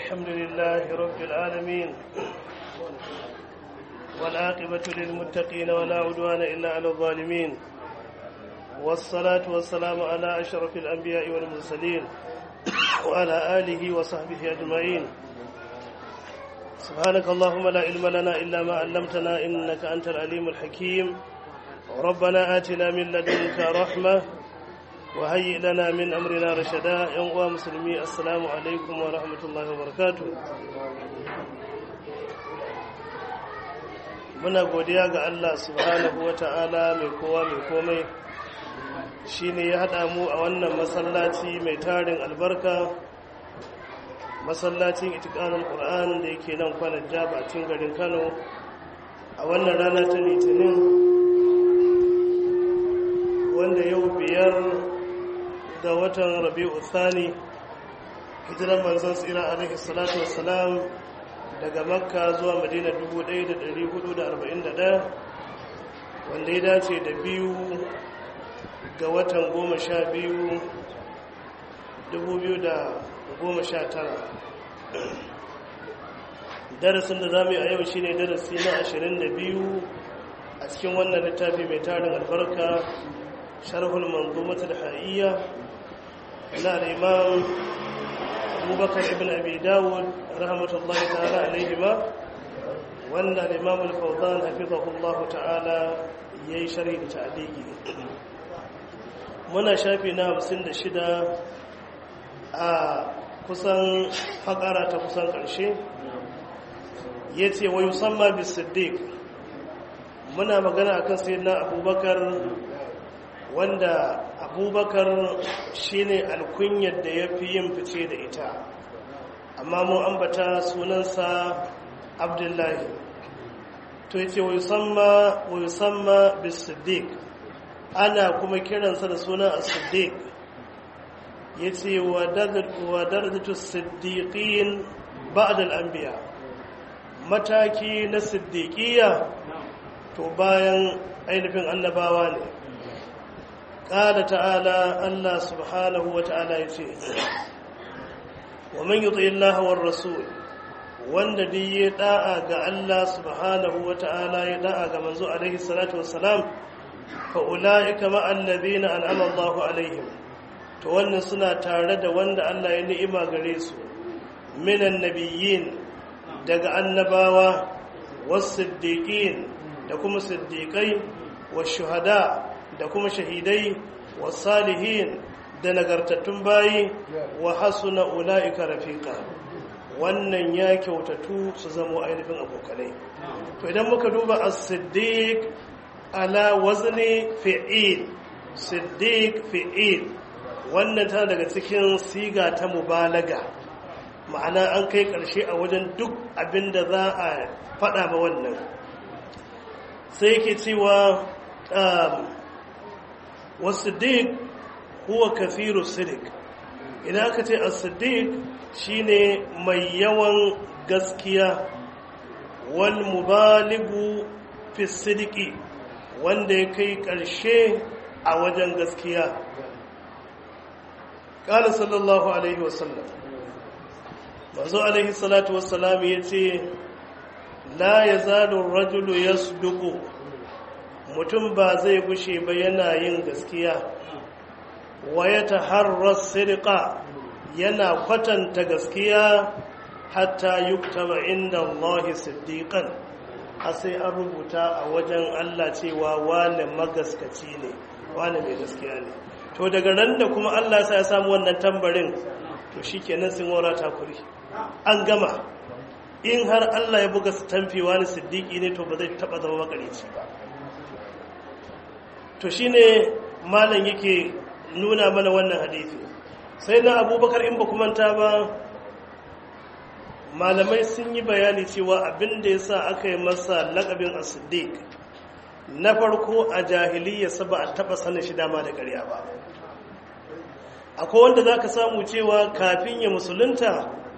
الحمد لله رب العالمين والعاقبة للمتقين ولا عدوان إلا على الظالمين والصلاة والسلام على أشرف الأنبياء والمرسلين وعلى آله وصحبه أجمعين سبحانك اللهم لا علم لنا إلا ما علمتنا إنك أنت العليم الحكيم ربنا آتنا من لدنك رحمة وهيئ لنا من أمرنا رشدا ينقوى مسلمي السلام عليكم ورحمة الله وبركاته muna godiya ga Allah subhanahu wa ta'ala mai kowa mai komai shi ne ya haɗa mu a wannan masallaci mai tarin albarka masallacin itikanin ƙur'an da yake nan kwanan jabacin garin kano a wannan rana ta litinin wanda yau biyar ga watan rabi'u thani hijiran manzon tsira alaihi salatu wassalam daga makka zuwa madina 1441 wanda ya dace da biyu ga watan goma sha biyu 2019 darasin da za mu yi a yau shine darasi na 22 a cikin wannan littafi mai tarin albarka sharhul manzumatul ha'iyya na al-imam abubakar ibn abi dawud rahmatullahi ta'ala alaihima wanda al-imam al-fawzan hafizahullahu ta'ala yayi sharhi da ta'liqi muna shafi na 56 a kusan fakara ta kusan karshe yace wa yusamma bis-siddiq muna magana akan sayyidina abubakar wanda abubakar shine alkunyar da ya fi yin fice da ita amma mu ambata sunansa abdullahi to yace wa yusamma wa yusamma bis-siddiq ana kuma kiransa da sunan as-siddiq yace wa wa darajatu as-siddiqin ba'da al-anbiya mataki na siddiqiyya to bayan ainihin annabawa ne قال تعالى الله سبحانه وتعالى يتي ومن يطع الله والرسول wanda duk ya da'a ga Allah subhanahu wa ta'ala ya da'a ga manzo alaihi salatu wassalam fa ulaika ma alladhina an'ama Allahu alaihim to wannan suna tare da wanda Allah ya ni'ima gare su minan nabiyyin daga annabawa was-siddiqin da kuma siddiqai wash-shuhada da kuma shahidai wa salihin da nagartattun bayi wa hasuna ula'ika rafiqa wannan ya kyautatu su zamo ainihin abokanai to idan muka duba as-siddiq ala wazni fi'il siddiq fi'il wannan ta daga cikin siga ta mubalaga ma'ana an kai karshe a wajen duk abinda za a faɗa ba wannan sai yake cewa wasiddiq huwa kathiru sidiq idan aka ce as-siddiq shine mai yawan gaskiya wal mubaligu fi sidiki wanda ya kai karshe a wajen gaskiya qala sallallahu alaihi wasallam manzo alaihi salatu wassalam yace la yazalu ar-rajulu yasduqu mutum ba zai gushe ba yana yin gaskiya wa ya taharrar sirqa yana kwatanta gaskiya hatta yuktaba inda Allah siddiqan a sai an rubuta a wajen Allah cewa wane magaskaci ne wane mai gaskiya ne to daga ran da kuma Allah sai ya samu wannan tambarin to shikenan sun wara takuri an gama in har Allah ya buga stamfi wani siddiqi ne to ba zai taba zama makarici ba to shine malam yake nuna mana wannan hadisi sai na abubakar in ba manta ba malamai sun yi bayani cewa abin da ya sa aka yi masa lakabin as-siddiq na farko a jahiliya ba a taba sanin shi dama da ƙarya ba akwai wanda za ka samu cewa kafin ya musulunta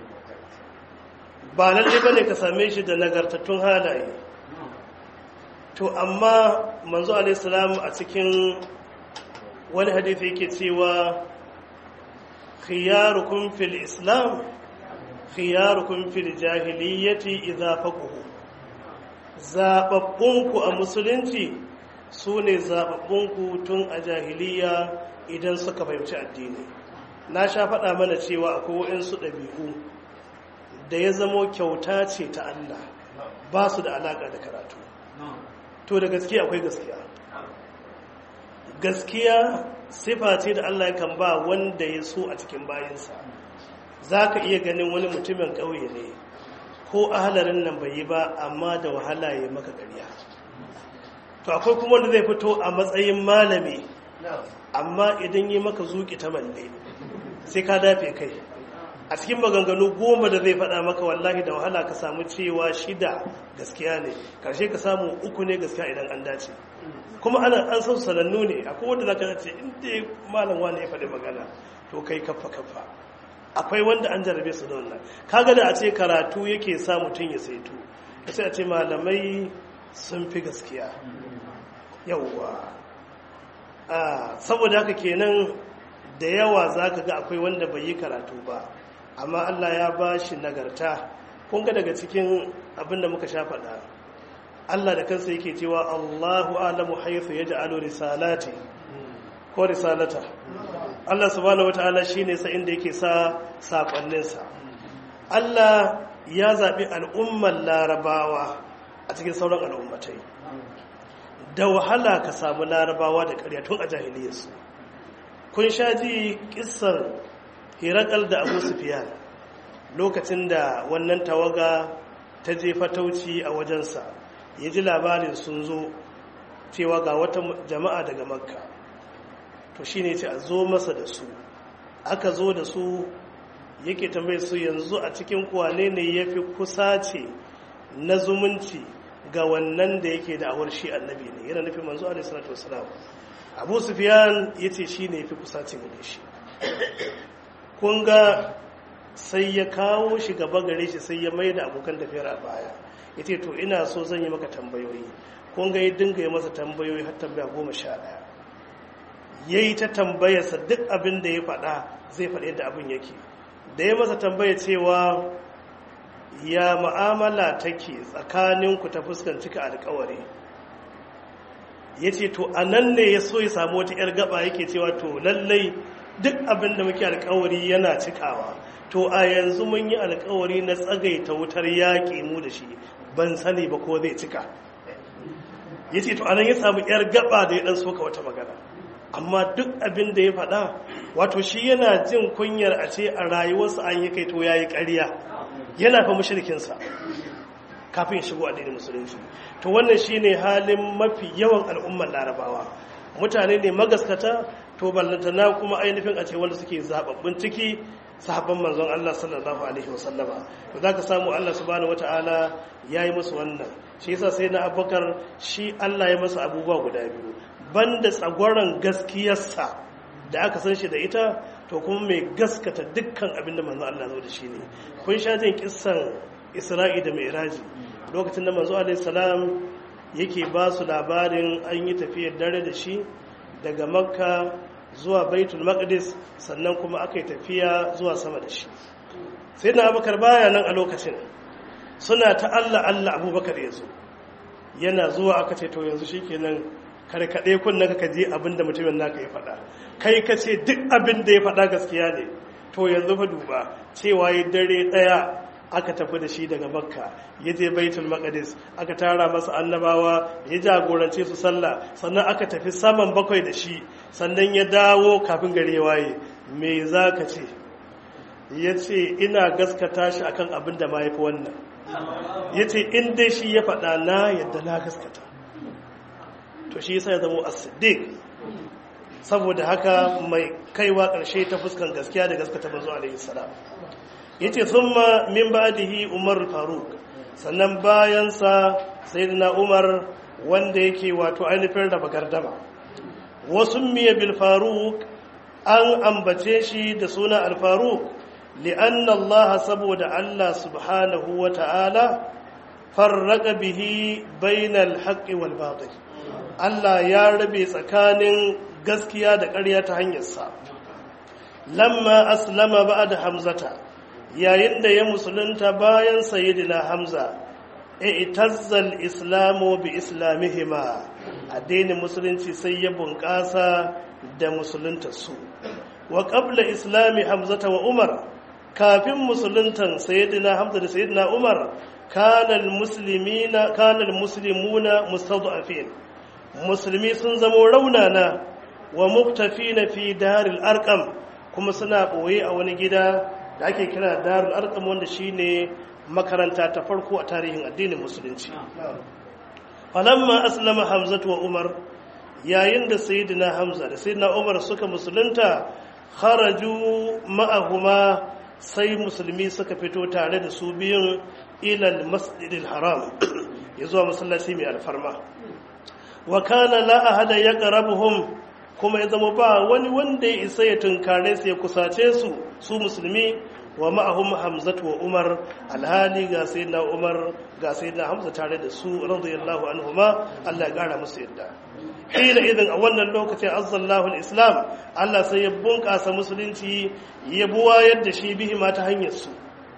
ba lalle ba ne ka same shi da nagartattun halaye to amma manzo alaihissalam a cikin wani hadithi yake cewa khiyarukum fil islam khiyarukum fil jahiliyyati idza faqahu zababbunku a musulunci su ne zababbunku tun a jahiliya idan suka fahimci addini na sha faɗa mana cewa akwai waɗansu ɗabi'u da ya zamo kyauta ce ta Allah ba su da alaƙa da karatu to da gaskiya akwai gaskiya gaskiya sifa ce da Allah kan ba wanda ya so a cikin bayansa za ka iya ganin wani mutumin ƙauye ne ko ahalarin nan bai yi ba amma da wahala ya maka ƙarya to akwai kuma wanda zai fito a matsayin malami amma idan yi maka zuƙi ta malle sai ka dafe kai a cikin maganganu goma da zai faɗa maka wallahi da wahala ka samu cewa shida gaskiya ne ƙarshe ka samu uku ne gaskiya idan an dace kuma ana an san sanannu ne akwai wanda za ka ce inda malam wani ya faɗi magana to kai kaffa kaffa akwai wanda an jarabe su da wannan kaga da a ce karatu yake sa mutum ya saitu sai a ce malamai sun fi gaskiya yawwa saboda haka kenan da yawa za ka ga akwai wanda bai yi karatu ba amma allah ya ba shi nagarta kun ga daga cikin abin da muka sha faɗa allah da kansa yake cewa allahu alamu haifu ya ja'alu risalati ko risalata allah subhanahu wa ta'ala shi ne sa inda yake sa saƙonninsa allah ya zaɓi al'ummar larabawa a cikin sauran al'ummatai da wahala ka samu larabawa da ƙarya tun a jahiliyarsu kun sha ji ƙisar hirakal da abu sufiyan lokacin da wannan tawaga ta je fatauci a wajensa ya ji labarin sun zo cewa ga wata jama'a daga makka to shi ne ce a zo masa da su aka zo da su yake tambaye su yanzu a cikin kwane ne ya fi kusa ce na zumunci ga wannan da yake da awar shi annabi ne yana nufin manzo alaihi salatu wasalam abu sufyan yace shi ne fi kusaci da shi kun ga sai ya kawo shi gaba gare shi sai ya mai da abokan tafiyar a baya yace to ina so zan yi maka tambayoyi kun ga ya dinga yi masa tambayoyi har tambaya goma sha ɗaya ya yi ta tambayarsa duk abin da ya faɗa zai faɗi yadda abin yake da ya masa tambaya cewa ya ma'amala take tsakaninku ta fuskan cika alkawari ya ce to a nan ne ya so ya samu wata 'yar gaba yake cewa to lallai duk abin da muke alkawari yana cikawa to a yanzu mun yi alkawari na tsagaita wutar yaƙi mu da shi ban sani ba ko zai cika ya ce to a nan ya samu 'yar gaba da ya ɗan soka wata magana amma duk abin da ya faɗa wato shi yana jin kunyar a ce a rayuwarsa an yi kai to ya yi ƙarya yana fa mushrikinsa kafin ya shigo addinin musulunci to wannan shine halin mafi yawan al'ummar larabawa mutane ne magaskata to ballantana kuma ainihin a ce wanda suke zababbin ciki sahabban manzon Allah sallallahu alaihi wasallama to zaka samu Allah subhanahu wataala yayi musu wannan shi yasa sai na Abubakar shi Allah ya masa abubuwa guda biyu banda tsagwaron gaskiyarsa da aka san shi da ita to kuma mai gaskata dukkan abin da manzo Allah zo da shi ne kun sha jin kissan Isra'i da Mi'raji lokacin da manzo alaihi salam yake ba su labarin an yi tafiyar dare da shi daga Makka zuwa Baitul Maqdis sannan kuma aka yi tafiya zuwa sama da shi sai na Abubakar baya nan a lokacin suna ta Allah Allah Abubakar ya zo yana zuwa aka ce to yanzu shikenan karkaɗe kunna ka je abin da mutumin naka ya faɗa kai ka ce duk abin da ya faɗa gaskiya ne to yanzu fa duba cewa ya dare ɗaya aka tafi da shi daga makka ya je baitul maqdis aka tara masa annabawa ya jagorance su sallah sannan aka tafi saman bakwai da shi sannan ya dawo kafin gare waye me za ka ce ya ce ina gaskata shi akan abin da ma ya fi wannan ya ce in dai shi ya faɗa na yadda na gaskata to shi yasa ya zama as-siddiq saboda haka mai kaiwa ƙarshe ta fuskan gaskiya da gaskata manzo alaihi salam yace thumma min ba'dihi umar faruq sannan bayan sa sayyidina umar wanda yake wato ainihin raba gardama wasu miya bil faruq an ambace shi da suna al faruq li'anna Allah saboda Allah subhanahu wa ta'ala farraqa bihi bainal haqqi wal batil Allah ya rabe tsakanin gaskiya da ƙarya ta hanyarsa lamma aslama ba'da hamzata yayin da ya musulunta bayan sayyidina hamza i'tazzal islamu bi islamihima addinin musulunci sai ya bunƙasa da musulunta su wa qabla islami hamzata wa umar kafin musuluntan sayyidina hamza da sayyidina umar kana almuslimina kana almuslimuna mustad'afin musulmi sun zamo raunana wa muktafina fi daril arqam kuma suna boye a wani gida da ake kira darul arqam wanda shine makaranta ta farko a tarihin addinin musulunci falamma aslama hamzatu wa umar yayin da sayyidina hamza da sayyidina umar suka musulunta kharaju ma'ahuma sai musulmi suka fito tare da su biyun ilal masjidil haram ya zuwa masallaci mai alfarma wa kana la ahada yaqrabuhum kuma ya zama ba wani wanda ya isa ya tunkare su ya kusace su su musulmi wa ma'ahum hamzatu wa umar alhali ga sayyidina umar ga sayyidina hamza tare da su radiyallahu anhuma Allah ya gara musu yadda hila idan a wannan lokacin azzallahu islam Allah sai ya bunkasa musulunci ya buwa yadda shi bihi ma ta hanyar su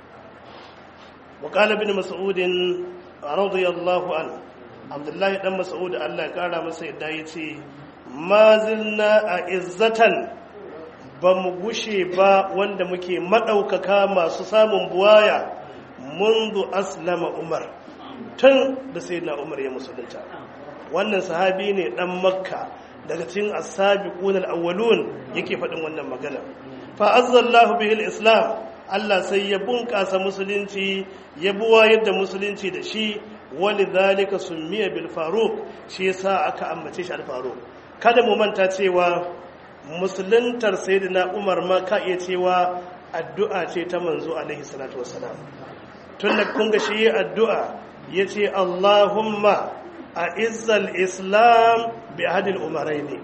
wa qala ibn mas'ud radiyallahu anhu abdullahi dan mas'ud Allah ya kara masa yadda yace ma zilna a izzatan ba mu gushe ba wanda muke maɗaukaka masu samun buwaya mundu aslama umar tun da sai na umar ya musulunta wannan sahabi ne ɗan makka daga cikin asabi ƙunar awwalun yake faɗin wannan magana fa'azzallahu bihil islam Allah sai ya bunƙasa musulunci ya buwa yadda musulunci da shi wani zalika summiya bil faruk shi yasa aka ambace shi al faruk kada mu manta cewa musuluntar sayyidina umar ma ka iya cewa addu'a ce ta manzo alaihi salatu wassalam tun da kun ga shi addu'a ya ce allahumma a izzal islam bi hadil umarai ne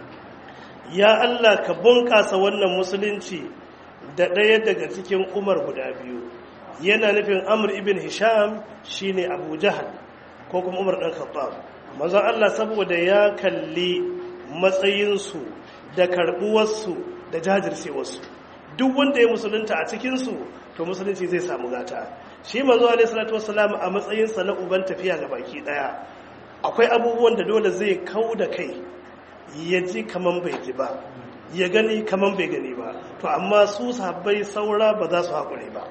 ya allah ka bunƙasa wannan musulunci da ɗaya daga cikin umar guda biyu yana nufin amur ibn hisham shine abu jahal ko kuma umar ɗan khattab manzon allah saboda ya kalli matsayinsu da karbuwarsu da jajircewarsu duk wanda ya musulunta a cikinsu to musulunci zai samu gata shi manzo alaihi salatu wassalam a matsayinsa na uban tafiya ga baki daya akwai abubuwan da dole zai kau da kai ya ji kaman bai ji ba ya gani kaman bai gani ba to amma su sahabbai saura ba za su haƙuri ba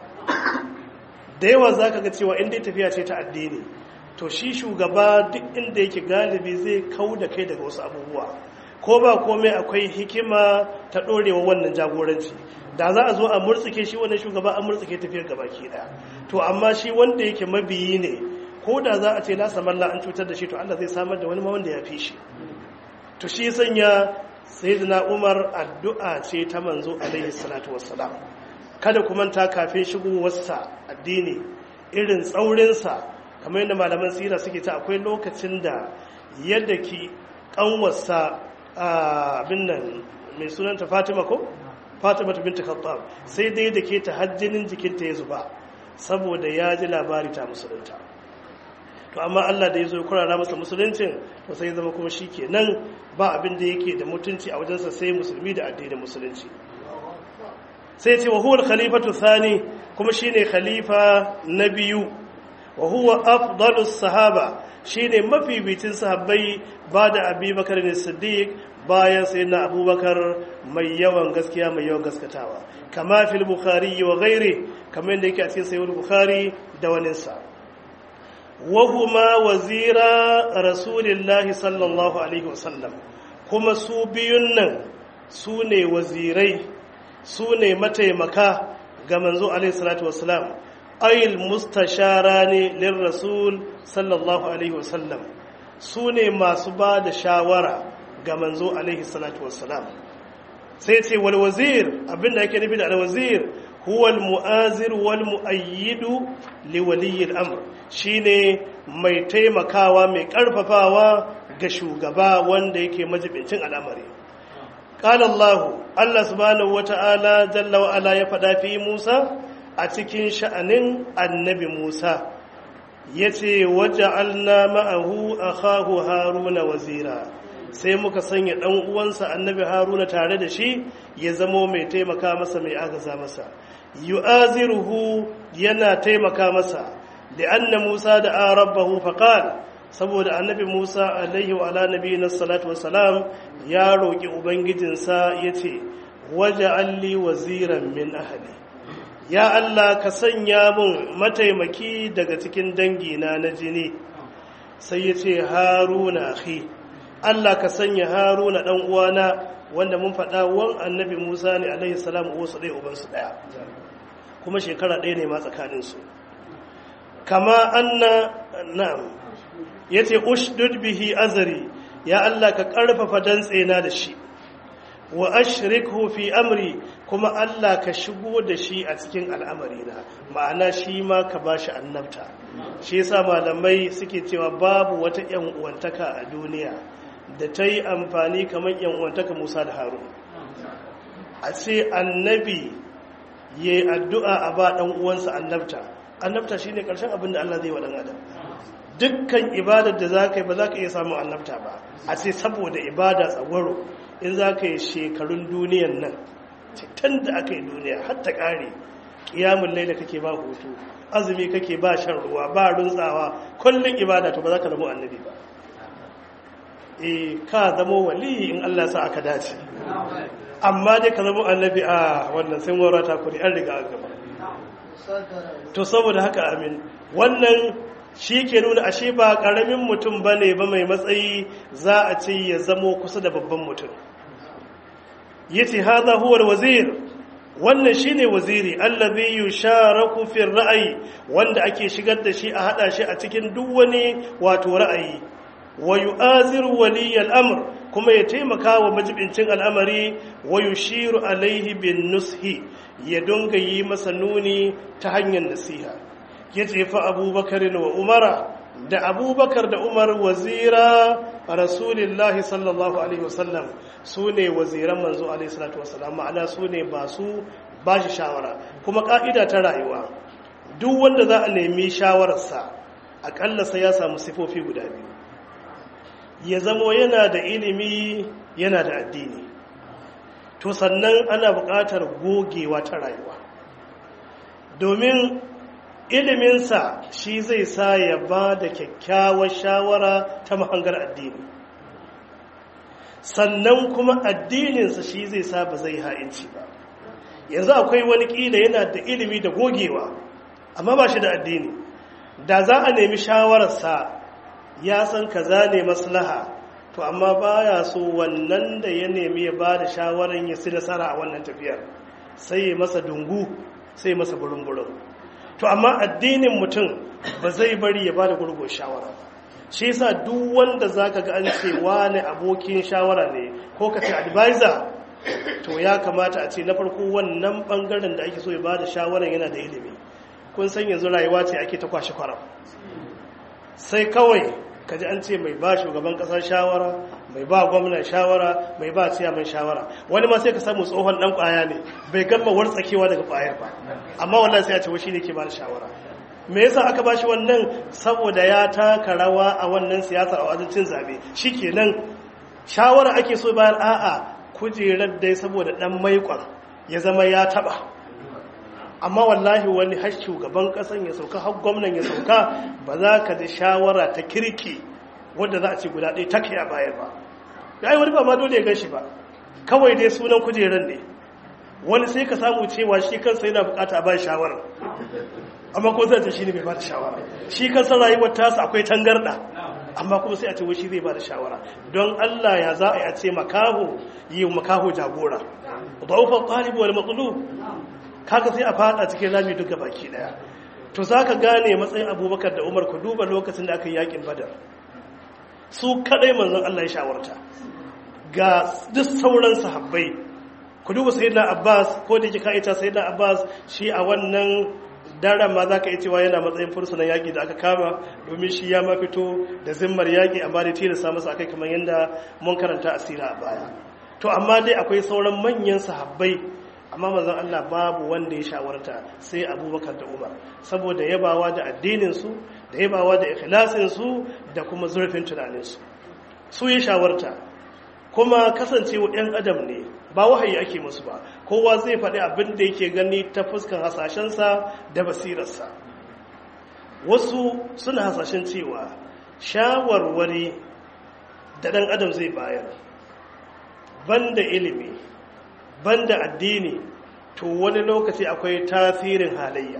da yawa za ka ga cewa inda tafiya ce ta addini to shi shugaba duk inda yake galibi zai kau da kai daga wasu abubuwa ko ba komai akwai hikima ta ɗorewa wannan jagoranci da za a zo a murtsike shi wannan shugaba a murtsike tafiyar gabaki ɗaya to amma shi wanda yake mabiyi ne ko da za a ce la samalla an cutar da shi to Allah zai samar da wani ma wanda ya fi shi to shi sanya sayyidina Umar addu'a ce ta manzo alaihi salatu wassalam kada ku manta kafin shigowarsa addini irin tsaurinsa kamar yadda malaman sira suke ta akwai lokacin da yadda ki kanwarsa abin nan mai sunanta fatima ko fatima ta binta khattab sai dai da ke ta hajjinin jikinta ya zuba saboda ya ji labari ta musulunta to amma Allah da ya zo kurara masa musuluncin to sai zama kuma shi ke nan ba abin da yake da mutunci a wajensa sai musulmi da addinin musulunci sai ce wa huwa khalifatu thani kuma shine khalifa na biyu wa huwa afdalus sahaba shine mafibicin sahabbai ba da abubakar ne siddiq bayan sai na abubakar mai yawan gaskiya mai yawan gaskatawa kama fil bukhari wa ghairi kamar yadda yake a cikin sayyid bukhari da waninsa wa huma wazira rasulillahi sallallahu alaihi wasallam kuma su biyun nan su ne wazirai su ne mataimaka ga manzo alaihi salatu wasalam ayil mustashara ne lin rasul sallallahu alaihi wasallam su ne masu ba da shawara ga manzo alaihi salatu wassalam sai ce wal wazir abinda ake nufi da al wazir huwa al mu'azir wal mu'ayyidu li waliyi al amr shine mai taimakawa mai karfafawa ga shugaba wanda yake majibincin al'amari qala allah allah subhanahu wata'ala jalla wa ala ya fada fi musa a cikin sha'anin annabi musa yace waja'alna ma'ahu akhahu haruna wazira sai muka sanya ɗan uwansa annabi haruna tare da shi ya zamo mai taimaka masa mai agaza masa yu'aziruhu yana taimaka masa da anna Musa da rabbahu faqal saboda annabi Musa alaihi wa ala nabiyina salatu wassalam ya roki ubangijinsa yace waja'alli waziran min ahli ya Allah ka sanya mun mataimaki daga cikin dangina na jini sai yace haruna akhi Allah ka sanya haruna dan uwana wanda mun faɗa wan annabi Musa ne alaihi salam wasu ɗaya ubansu ɗaya kuma shekara ɗaya ne ma tsakaninsu kama anna na'am yace ushdud bihi azri ya Allah ka karfafa dantsena da shi wa ashrikhu fi amri kuma Allah ka shigo da shi a cikin al'amarina ma'ana shi ma ka bashi annabta shi yasa malamai suke cewa babu wata yan uwantaka a duniya da ta yi amfani kamar yan uwantaka Musa da Harun a ce annabi yayi addu'a a ba dan uwansa annabta annabta shine karshen abin da Allah zai wa dan adam dukkan ibadar da zaka yi ba zaka iya samun annabta ba a ce saboda ibada tsagwaro in zaka yi shekarun duniyan nan tun da aka yi duniya har ta kare kiyamun laila kake ba hutu azumi kake ba shan ruwa ba runtsawa kullun ibada to ba za ka zama annabi ba eh ka zama wali in Allah sa aka dace amma dai ka zama annabi a wannan sai wara ta kuri an riga an gaba to saboda haka amin wannan shi ke nuna ashe ba ƙaramin mutum ba ne ba mai matsayi za a ce ya zamo kusa da babban mutum ya ce haza huwar wazir wannan shi ne waziri allazi yusharaku fi ra'ayi wanda ake shigar da shi a hada shi a cikin duk wani wato ra'ayi wa yu'aziru waliyal amr kuma ya taimaka wa majibincin al'amari wa yushiru alaihi bin nushi ya dunga yi masa nuni ta hanyar nasiha ya jefa abubakar wa umara da abubakar da umar wazira rasulillahi sallallahu alaihi wasallam su ne waziran manzo alaihi salatu wasallam ma'ana su ne ba su ba shi shawara kuma ka'ida ta rayuwa duk wanda za a nemi shawararsa akalla sai ya samu sifofi guda biyu ya zamo yana da ilimi yana da addini to sannan ana buƙatar gogewa ta rayuwa domin iliminsa shi zai sa ya ba da kyakkyawar shawara ta mahangar addini sannan kuma addininsa shi zai sa ba zai ha'inci ba yanzu akwai wani ƙila yana da ilimi da gogewa amma ba shi da addini da za a nemi shawararsa ya san kaza ne maslaha to amma baya so wannan da ya nemi ya ba da shawarar ya si nasara a wannan tafiyar sai ya masa dungu sai ya masa burin-burin to amma addinin mutum ba zai bari ya ba da gurgun shawara shi yasa duk wanda zaka ga an ce wani abokin shawara ne ko ka ce advisor to ya kamata a ce na farko wannan bangaren da ake so ya ba da shawarar yana da ilimi kun san yanzu rayuwa ce ake ta kwashe kwaram sai kawai kaji an ce mai ba shugaban kasar shawara mai ba gwamnan shawara mai ba ciyaman shawara wani ma sai ka samu tsohon dan kwaya ne bai gama wartsakewa daga kwayar ba amma wannan sai a ce shi ne ke ba da shawara me yasa aka ba shi wannan saboda ya taka rawa a wannan siyasa a wajen zabe shikenan shawara ake so bayan a'a kujerar dai saboda dan maikon ya zama ya taba amma wallahi wani har shugaban kasan ya sauka har gwamnan ya sauka ba za ka ji shawara ta kirki wadda za a ce guda ɗaya take a bayar ba ya yi wani ba ma dole ya gan shi ba kawai dai sunan kujerar ne wani sai ka samu cewa shi kansa yana bukata a ba shawara amma ko zai shi ne bai ba da shawara shi kansa rayuwar tasa akwai tangarda amma kuma sai a ce wai shi zai ba da shawara don Allah ya za a yi a ce makaho yi makaho jagora da'ufan ɗalibu wal matsulu kaga sai a fada cikin rami duka baki daya to zaka gane matsayin abubakar da umar ku duba lokacin da aka yi yakin badar su kadai manzon Allah ya shawarta ga duk sauran sahabbai ku duba sayyidina abbas ko da kika ita sayyidina abbas shi a wannan daren ma za ka yi cewa yana matsayin fursunan yaƙi da aka kama domin shi ya mafito da zimmar yaƙi amma da tilasta masa akai kamar yadda mun karanta asira a baya to amma dai akwai sauran manyan sahabbai amma manzon Allah babu wanda ya shawarta sai abubakar da umar saboda yabawa da addininsu da yabawa da ikhlasinsu da kuma zurfin tunaninsu su ya shawarta kuma kasancewa ɗan adam ne ba wahayi ake musu ba kowa zai faɗi abin da yake gani ta fuskan hasashensa da basirarsa wasu suna hasashen cewa shawarwari da ɗan adam zai bayar banda ilimi banda addini to wani lokaci akwai tasirin halayya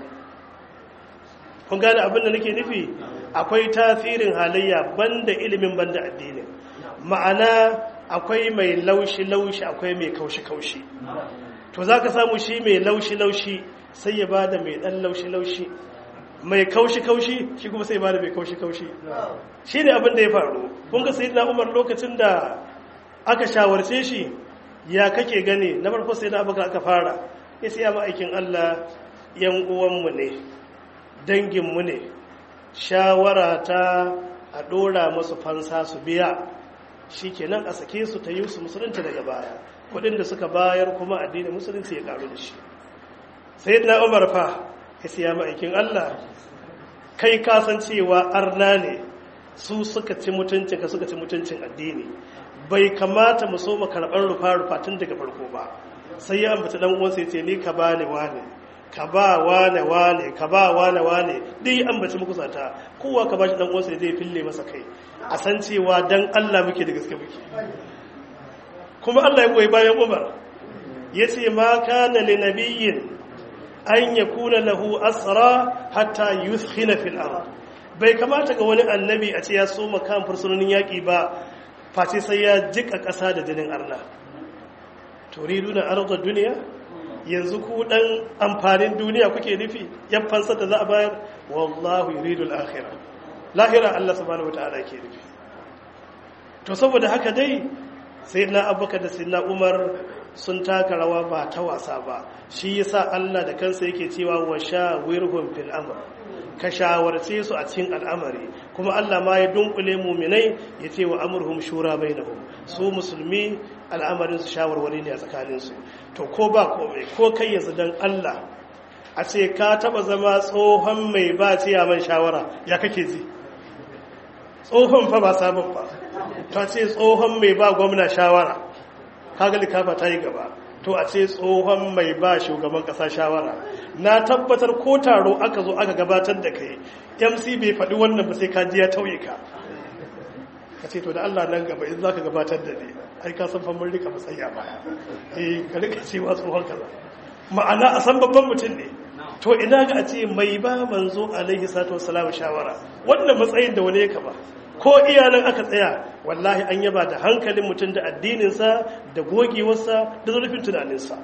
kun gane abin da nake nufi akwai tasirin halayya banda ilimin banda addini ma'ana akwai mai laushi-laushi akwai mai kaushi-kaushi to za ka samu shi mai laushi-laushi sai ya bada mai ɗan laushi-laushi mai kaushi-kaushi shi kuma sai bada mai kaushi-kaushi shi ne abin da ya faru kun ga sai na umar lokacin da aka shawarce shi ya kake gani na farko sai na abokan aka fara ya siya ma'aikin allah yan uwanmu ne danginmu ne shawara ta a ɗora masu fansa su biya shi kenan a sake su ta yi su musulunci daga baya kudin da suka bayar kuma addinin musulunci ya karu da shi sai na umar fa ya siya ma'aikin allah kai kasancewa arna ne su suka ci mutuncin ka suka ci mutuncin addini bai kamata mu so mu karɓar rufa-rufa tun daga farko ba sai ya ambata dan uwansa ya ce ni ka ba ne wane ka ba wane wane ka ba wane wane dai ambaci muku sata kowa ka ba shi dan uwansa ya zai fille masa kai a san cewa dan Allah muke da gaske muke kuma Allah ya goyi bayan Umar yace ma kana li nabiyyin an yakuna lahu asra hatta yuthkhina fil ard bai kamata ga wani annabi a ce ya so makan fursunonin yaki ba face sai ya jika ƙasa da jinin arna turiduna arda duniya yanzu ku dan amfanin duniya kuke nufi yan fansa da za a bayar wallahu yuridul akhirah lahira Allah subhanahu wataala ke nufi to saboda haka dai sayyidina abubakar da sayyidina umar sun taka rawa ba ta wasa ba shi yasa Allah da kansa yake cewa wa shawirhum fil amr ka shawarce su a cikin al'amari kuma Allah ma ya dunkule muminai ya ce wa amurhum shura bainahum su musulmi al'amarin su shawarwari ne a tsakanin su to ko ba komai ko kai yanzu dan Allah a ce ka taba zama tsohon mai ba man shawara ya kake ji tsohon fa ba sabon ba ta ce tsohon mai ba gwamna shawara kaga likafa ta yi gaba to a ce tsohon mai ba shugaban kasa shawara na tabbatar ko taro aka zo aka gabatar da kai mc bai faɗi wannan ba sai ka ji ya tauye ka ka ce to da allah nan gaba in za ka gabatar da ne ai ka san famar rika matsayi a baya eh ka rika cewa tsohon kaza ma'ana a san babban mutum ne to ina ga a ce mai ba manzo alaihi salatu wassalam shawara wannan matsayin da wani ya kaba ko iyalan aka tsaya wallahi an yaba da hankalin mutum da addininsa da gogewarsa da zurfin tunaninsa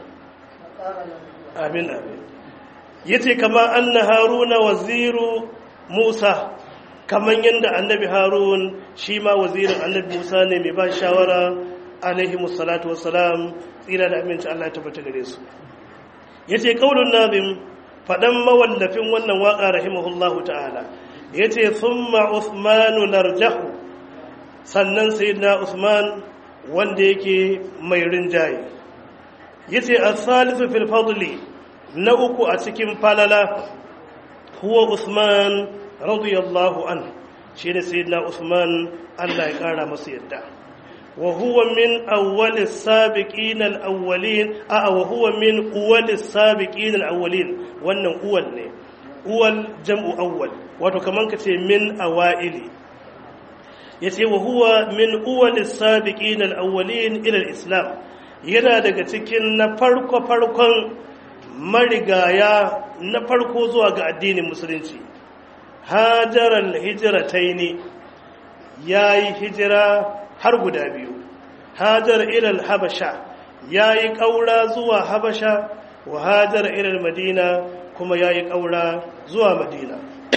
amin amin yace kama anna haruna waziru musa kaman yadda annabi harun shi ma wazirin annabi musa ne mai ba shawara alaihi musallatu wassalam tsira da aminci Allah ya tabbata gare su yace qaulun nazim fadan mawallafin wannan waka rahimahullahu ta'ala yace thumma uthmanu narjahu sannan sayyidina usman wanda yake mai rinjaye yace as-salisu fil fadli na uku a cikin falala huwa usman radiyallahu an shine sayyidina usman Allah ya kara masa yadda wa huwa min awwalis sabiqin al-awwalin a wa huwa min awwalis sabiqin al-awwalin wannan uwal ne uwal jam'u awwal wato kaman kace min awaili yace wa huwa min uwalis sabiqin al-awwalin ila al-islam yana daga cikin na farko farkon marigaya na farko zuwa ga addinin musulunci hajaral hijrataini yayi hijira har guda biyu hajar ila habasha yayi kaura zuwa habasha wa hajar ila madina kuma yayi kaura zuwa madina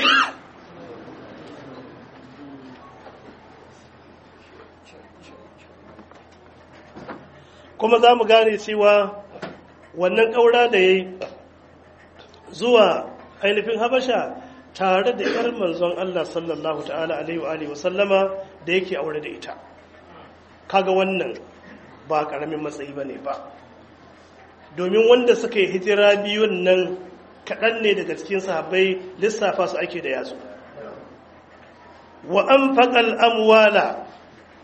kuma za mu gane cewa wannan ƙaura da ya yi zuwa ainihin habasha tare da ‘yar manzon Allah sallallahu ta'ala alaihi wa sallama da yake aure da ita kaga wannan ba ƙaramin matsayi ba ne ba domin wanda suka yi hijira biyun nan kaɗan ne daga cikin sahabbai lissafa su ake da yatsu wa an faƙal amwala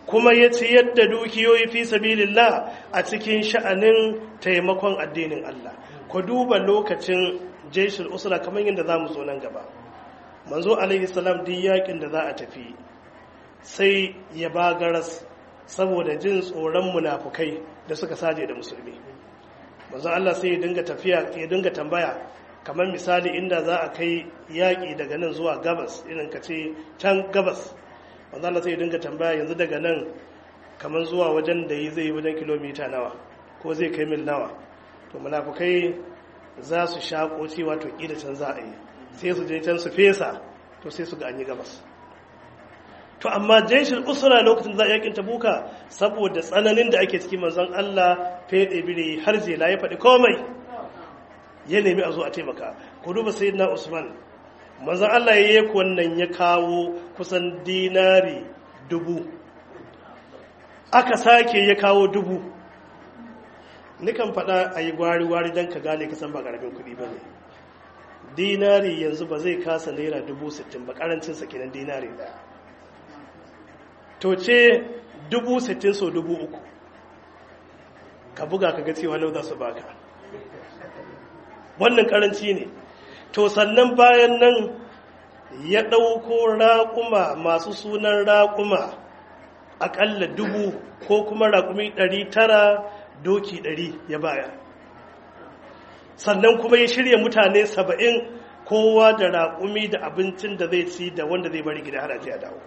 kuma ya ci yadda dukiyoyi fi sabilillah a cikin sha'anin taimakon addinin Allah ku duba lokacin jaishul usra kamar yadda za mu zo nan gaba manzo alaihi salam duk yakin da za a tafi sai ya bagaras saboda jin tsoron munafukai da suka saje da musulmi manzo Allah sai ya dinga tafiya ya dinga tambaya kamar misali inda za a kai yaƙi daga nan zuwa gabas irin ka ce can gabas manzo Allah sai ya dinga tambaya yanzu daga nan kamar zuwa wajen da yi zai wajen kilomita nawa ko zai kai mil nawa to munafukai za su shaƙo cewa to ƙila can za a yi sai su je can su fesa to sai su ga an yi gabas to amma jeshin usra lokacin za a yakin tabuka saboda tsananin da ake ciki manzon Allah fede bire har jela ya faɗi komai ya nemi a zo a taimaka ku duba sayyidina Usman manzon Allah ya yi wannan ya kawo kusan dinari dubu aka sake ya kawo dubu nikan faɗa a yi gwari-gwari don ka gane kasan ba ƙaramin kuɗi ba ne dinari yanzu ba zai kasa naira dubu sittin ba ƙarancin kenan dinari ɗaya to ce dubu sittin so dubu uku ka buga ka ga cewa nau za su baka wannan karanci ne to sannan bayan nan ya ɗauko raƙuma masu sunan raƙuma aƙalla dubu ko kuma raƙumi ɗari tara doki ɗari ya baya sannan kuma ya shirya mutane saba'in kowa da raƙumi da abincin da zai ci da wanda zai bari gida har a dawo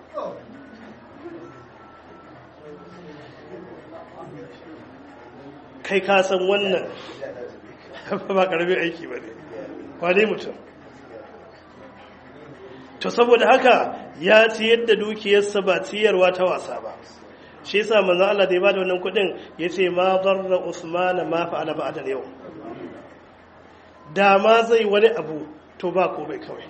kai ka san wannan ba karamin aiki ba ne kwane mutum to saboda haka ya ci yadda dukiyarsa ba ciyarwa ta wasa ba shi yasa manzon Allah da ya bada wannan kudin yace ma darra Usman ma fa'ala ba'da yau da ma zai wani abu to ba ko bai kawai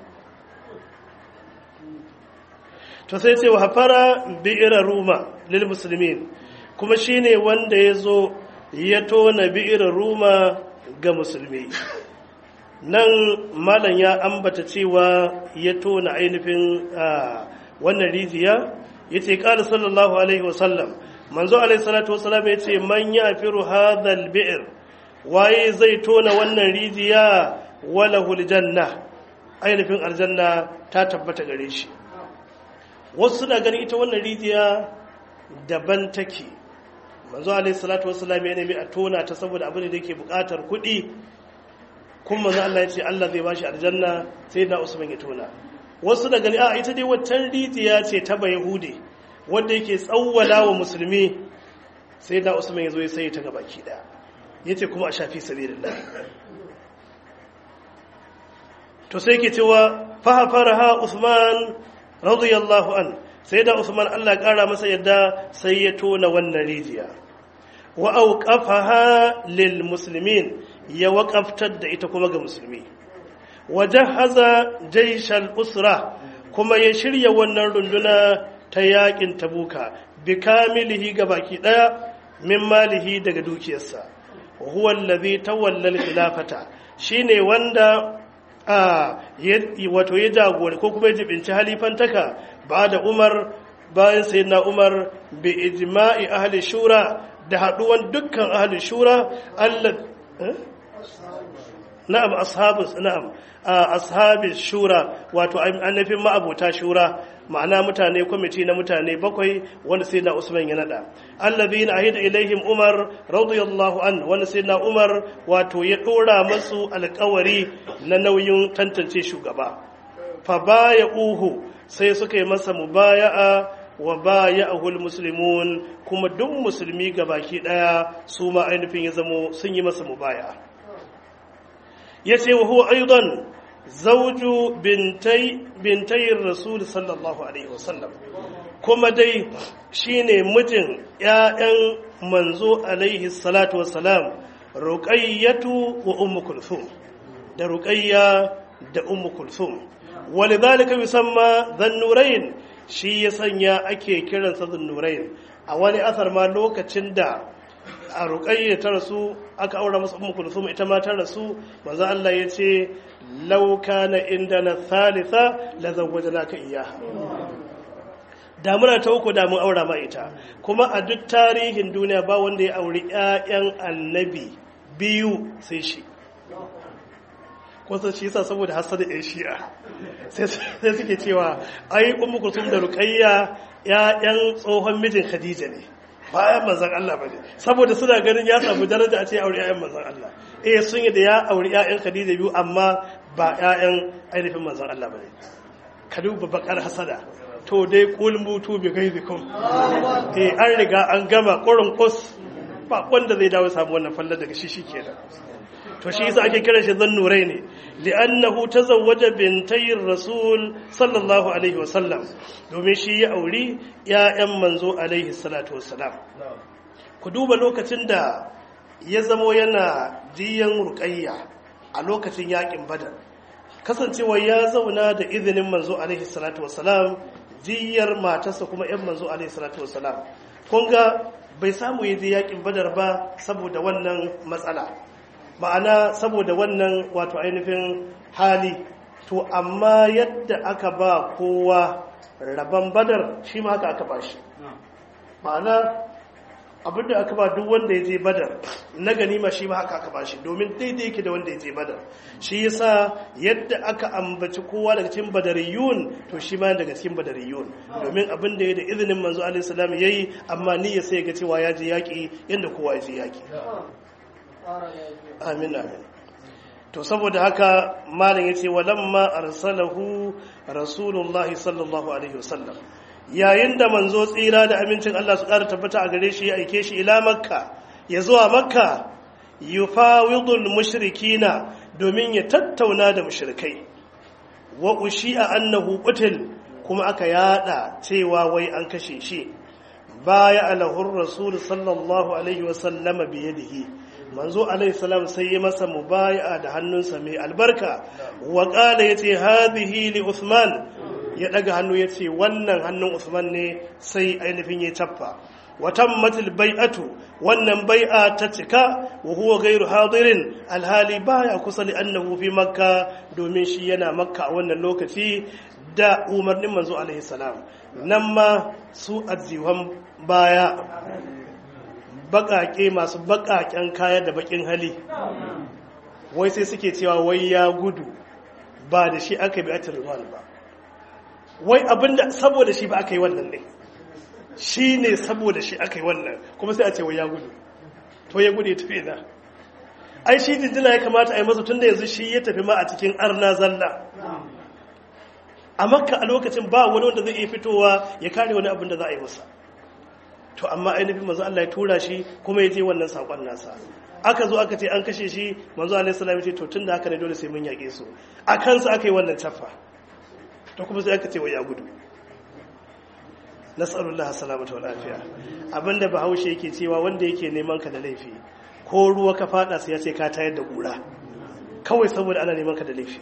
to sai ce wa hafara bi'ira ruma lil muslimin kuma shine wanda ya zo ya tona bi'ira ruma ga musulmi nan malam ya ambata cewa ya tona ainihin wannan rijiya ya ce ƙada sallallahu alaihi wasallam manzo alaihi salatu wasallam ya ce man ya firu hadal bi'ir waye zai tona wannan rijiya wala janna ainihin aljanna ta tabbata gare shi wasu suna ganin ita wannan rijiya daban take manzo alaihi salatu wassalam ya nemi a tona ta saboda abin da yake bukatar kuɗi kuma manzo Allah ya ce Allah zai bashi aljanna sai da Usman ya tona wasu da gani a ita dai waccan rijiya ce ta Bayahudi wanda yake tsawwala wa musulmi sai da Usman ya zo ya sai ta gabaki daya yace kuma a shafi sabilillah to sai ke cewa fa faraha Usman radiyallahu an sai da Usman Allah ƙara masa yadda sai ya tona wannan rijiya wa auqafaha lil muslimin ya waƙaftar da ita kuma ga musulmi wa jahaza jaishal usra kuma ya shirya wannan runduna ta yakin tabuka bi kamilihi ga baki daya min malihi daga dukiyarsa wa huwa allazi tawalla al khilafata shine wanda a wato ya jagori ko kuma ya jibinci halifantaka ba da umar bayan sai na umar bi ijma'i ahli shura da haduwan dukkan ahli shura allah na'am ashabus na'am ashabis shura wato annafin ma'abota shura ma'ana mutane kwamiti na mutane bakwai wanda sai na usman ya nada allazina ahida ilaihim umar radiyallahu an wanda sai na umar wato ya dora masu alkawari na nauyin tantance shugaba fa baya uhu sai suka yi masa mubaya'a wa baya'ahul muslimun kuma duk musulmi gabaki daya su ma ainihin ya zamo sun yi masa mubaya'a yace wa huwa aidan zawju bintai bintayin rasul sallallahu alaihi wasallam kuma dai shine mijin ƴaƴan manzo alaihi salatu wassalam ruqayyatu wa ummu kulthum da ruqayya da ummu kulthum walidhalika yusamma dhannurayn shi ya sanya ake kiransa dhannurayn a wani asar ma lokacin da a ruƙayya ta rasu aka aura masa ummu kulthum ita ma ta rasu manzo Allah ya ce law kana indana thalitha la zawwajnaka iyyaha da muna ta uku da mun aura ma ita kuma a duk tarihin duniya ba wanda ya auri ƴaƴan annabi biyu sai shi kusa shi yasa saboda hasada ɗan shi'a sai suke cewa ai ummu kulsum da ruqayya ƴaƴan tsohon mijin khadija ne bayan manzon Allah bane saboda suna ganin ya samu daraja a ce aure ƴaƴan manzon Allah eh sun yi da ya aure ƴaƴan khadija biyu amma ba ƴaƴan ainihin manzon Allah bane ka duba bakar hasada to dai kul mutu bi gaizikum eh an riga an gama ƙurin kus ba wanda zai dawo samu wannan fallar daga shi shikenan to shi yasa ake kira shi zannurai ne li'annahu tazawwaja bintayir rasul sallallahu alaihi wa sallam domin shi ya auri ƴaƴan manzo alaihi salatu wassalam ku duba lokacin da ya zamo yana jiyan ruqayya a lokacin yakin badar kasancewa ya zauna da izinin manzo alaihi salatu wassalam jiyar matarsa kuma ƴan manzo alaihi salatu wassalam kun ga bai samu ya je yakin badar ba saboda wannan matsala ma'ana saboda wannan wato ainihin hali to amma yadda aka ba kowa rabon badar shi ma haka aka ba shi ma'ana abinda aka ba duk wanda ya je badar na ganima shi ma haka aka ba shi domin daidai yake da wanda ya je badar shi yasa yadda aka ambaci kowa daga cikin badariyun to shi ma daga cikin badariyun domin abin da ya da izinin manzo alaihi salam yayi amma niyya sai ga cewa ya je yaki yanda kowa ya je yaki amin amin to saboda haka malam yace walamma arsalahu rasulullah sallallahu alaihi wasallam yayin da manzo tsira da amincin Allah su ƙara tabbata a gare shi ya aike shi ila makka ya zuwa makka yufawidul mushrikina domin ya tattauna da mushrikai wa ushi'a annahu qutil kuma aka yada cewa wai an kashe shi baya alahur rasul sallallahu alaihi wasallama biyadihi manzo alaihi salam sai ya masa mubaya'a da hannunsa mai albarka wa qala yace hadhihi li usman ya daga hannu yace wannan hannun usman ne sai ainihin ya taffa wa tammatil bai'atu wannan bai'a ta cika wa huwa ghairu hadirin alhali baya kusa li annahu fi makka domin shi yana makka a wannan lokaci da umarnin manzo alaihi salam nan ma su ajiwan baya baƙaƙe masu baƙaƙen kaya da baƙin hali wai sai suke cewa wai ya gudu ba da shi aka bi a tirwan ba wai abinda saboda shi ba aka yi wannan ne shi ne saboda shi aka yi wannan kuma sai a ce wai ya gudu to ya gudu ya tafi na ai shi jinjina ya kamata a yi masa tun da yanzu shi ya tafi ma a cikin arna zalla a makka a lokacin ba wani wanda zai iya fitowa ya kare wani abin da za a yi masa to amma ainihin manzo Allah ya tura shi kuma ya je wannan sakon nasa aka zo aka ce an kashe shi manzo Allah sallallahu alaihi to tunda haka ne dole sai mun yake su a kansa aka yi wannan tafa to kuma sai aka ce wai ya gudu nas'alullah salamata wal afiya abinda bahaushe yake cewa wanda yake neman ka da laifi ko ruwa ka fada sai ya ce ka tayar da kura kawai saboda ana neman ka da laifi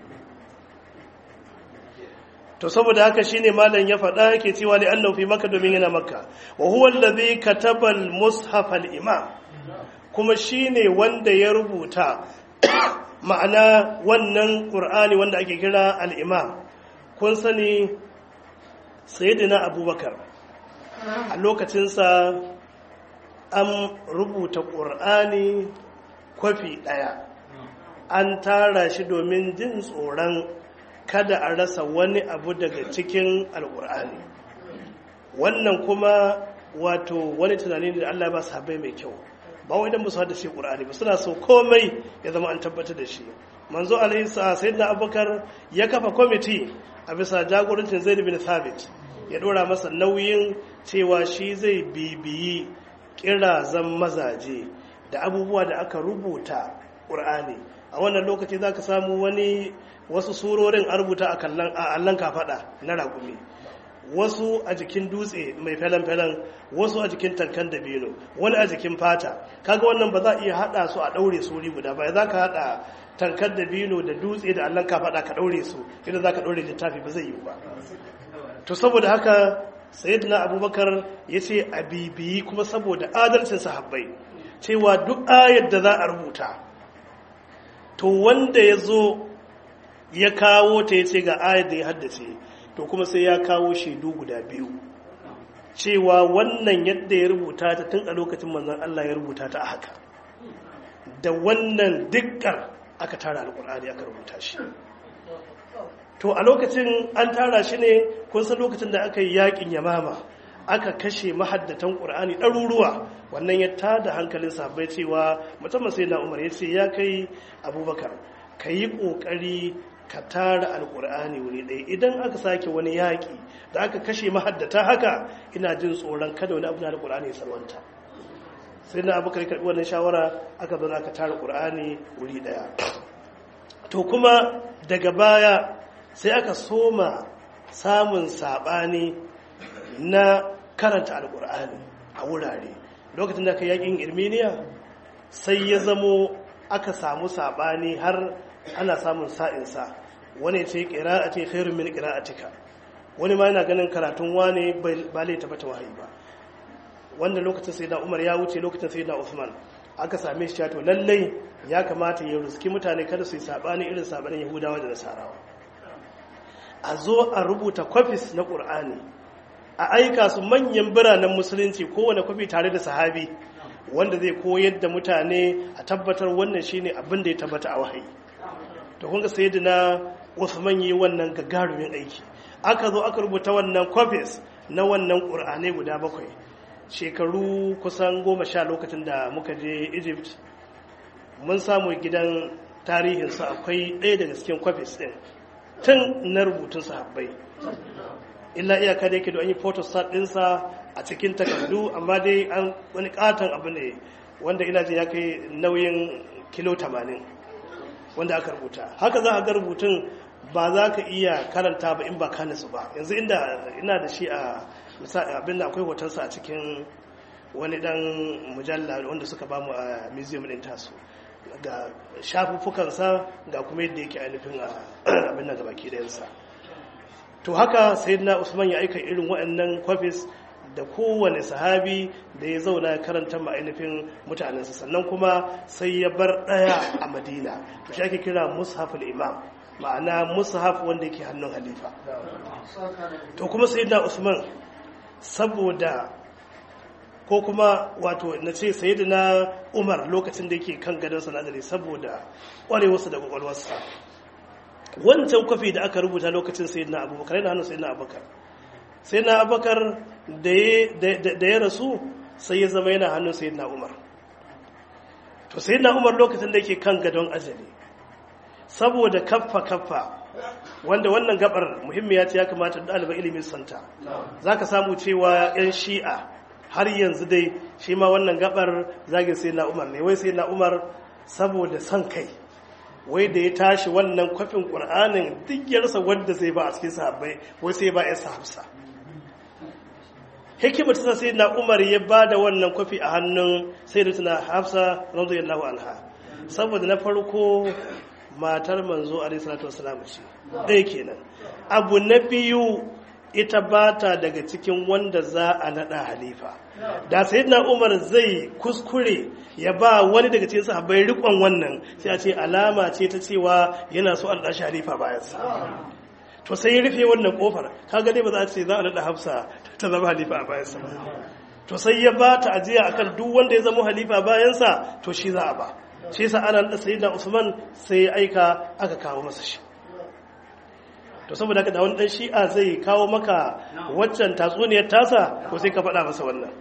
to saboda haka shine malam ya faɗa yake cewa li annahu fi makka domin yana makka wa huwa allazi kataba al-mushaf al-imam kuma shine wanda ya rubuta ma'ana wannan qur'ani wanda ake kira al-imam kun sani sayyidina abubakar a lokacinsa an rubuta qur'ani kwafi daya an tara shi domin jin tsoron kada a rasa wani abu daga cikin alkur'ani wannan kuma wato wani tunani da Allah ba sahabbai mai kyau ba wai dan musu haddace qur'ani ba suna so komai ya zama an tabbatar da shi manzo alaihi sayyidina abubakar ya kafa kwamiti a bisa jagorancin zaid bin thabit ya dora masa nauyin cewa shi zai bibiyi kirazan mazaje da abubuwa da aka rubuta qur'ani a wannan lokaci zaka samu wani wasu surorin a rubuta a allon kafaɗa na raƙumi wasu a jikin dutse mai felen-felen wasu a jikin tankan dabino wani a jikin fata kaga wannan ba za a iya haɗa su a ɗaure su wuri guda ba za ka haɗa tankan dabino da dutse da allon kafaɗa ka ɗaure su idan za ka ɗaure littafi ba zai yi ba to saboda haka sayyidina abubakar ya ce a bibiyi kuma saboda adalcin sahabbai cewa duk ayar da za a rubuta to wanda ya zo ya kawo ta ya ce ga ayar da ya haddace to kuma sai ya kawo shaidu guda biyu cewa wannan yadda ya rubuta ta tun a lokacin manzon Allah ya rubuta ta a haka da wannan dikkar aka tara alkur'ani aka rubuta shi to a lokacin an tara shi ne kun san lokacin da aka yi yakin yamama aka kashe mahaddatan ƙur'ani ɗaruruwa wannan ya tada hankalin sahabbai cewa musamman sai na umar ya ce ya kai abubakar ka yi ƙoƙari ka tara alƙur'ani wuri ɗaya idan aka sake wani yaƙi da aka kashe mahaddata haka ina jin tsoron kada wani abu na alƙur'ani ya sarwanta sai na abubakar karɓi wannan shawara aka zo aka tara ƙur'ani wuri ɗaya to kuma daga baya sai aka soma samun saɓani na karanta alkur'ani a wurare lokacin da aka yakin irminiya sai ya zamo aka samu sabani har ana samun sa'insa wani ce a ce khairun min qira'atika wani ma yana ganin karatun wane ba lai tabbata wahayi ba wanda lokacin sai da umar ya wuce lokacin sai da usman aka same shi to lallai ya kamata ya ruski mutane kada su yi sabani irin sabanin yahudawa da nasarawa a zo a rubuta kwafis na ƙur'ani a aika su manyan biranen musulunci kowane kwafi tare da sahabi wanda zai koyar da mutane a tabbatar wannan shine abin da ya tabbata a wahayi to kun ga sayyidina Uthman yi wannan gagarumin aiki aka zo aka rubuta wannan copies na wannan qur'anai guda bakwai shekaru kusan goma sha lokacin da muka je Egypt mun samu gidan tarihinsu akwai ɗaya daga cikin copies ɗin tun na rubutun sahabbai illa iyaka da yake da an yi photostat ɗinsa a cikin takardu amma dai an wani katon abu ne wanda ina jin ya kai nauyin kilo 80 wanda aka rubuta haka za a ga rubutun ba za ka iya karanta ba in ba ka nasu ba yanzu inda ina da shi a abin da akwai hotonsa a cikin wani dan mujalla wanda suka bamu a museum din tasu ga shafuffukansa ga kuma yadda yake ainihin abin da gabaki dayansa to haka sayyidina usman ya aika irin waɗannan kwafis da kowane sahabi da ya zauna karanta ma'ainifin mutanensa sannan kuma sai ya bar ɗaya a madina to shi ake kira mushaful imam ma'ana mushaf wanda yake hannun halifa to kuma sayyidina usman saboda ko kuma wato na ce sayyidina umar lokacin da yake kan gadon sanadari saboda ƙwarewarsa da ƙwaƙwalwarsa wancan kwafi da aka rubuta lokacin sayyidina abubakar yana hannun sayyidina abubakar sayyidina abubakar da ya rasu sai ya zama yana hannun sayyidina umar to sayyidina umar lokacin da yake kan gadon ajali saboda kaffa kaffa wanda wannan gabar muhimmiya ce ya kamata ɗaliban ilimin santa za ka samu cewa 'yan shi'a har yanzu dai shi ma wannan gabar zagin sayyidina umar ne wai sayyidina umar saboda son kai wai da ya tashi wannan kwafin ƙur'anin duk yarsa wanda zai ba a cikin sahabbai wai sai ba ya hafsa hikimar ta sai na umar ya ba da wannan kwafi a hannun sai da tuna hafsa radiyallahu anha saboda na farko matar manzo alaihi salatu wasalam ce ɗaya kenan abu na biyu ita ba ta daga cikin wanda za a naɗa halifa da sayyidina umar zai kuskure ya ba wani daga cikin sahabbai rikon wannan sai a ce alama ce ta cewa yana so an dashi halifa bayan sa to sai ya rufe wannan kofar kaga dai ba za a ce za a naɗa hafsa ta zama halifa a bayan sa to sai ya ba ta ajiya akan duk wanda ya zama halifa bayan sa to shi za a ba shi yasa ana naɗa sayyidina usman sai ya aika aka kawo masa shi to saboda haka da wani dan shi'a zai kawo maka waccan tatsuniyar tasa ko sai ka faɗa masa wannan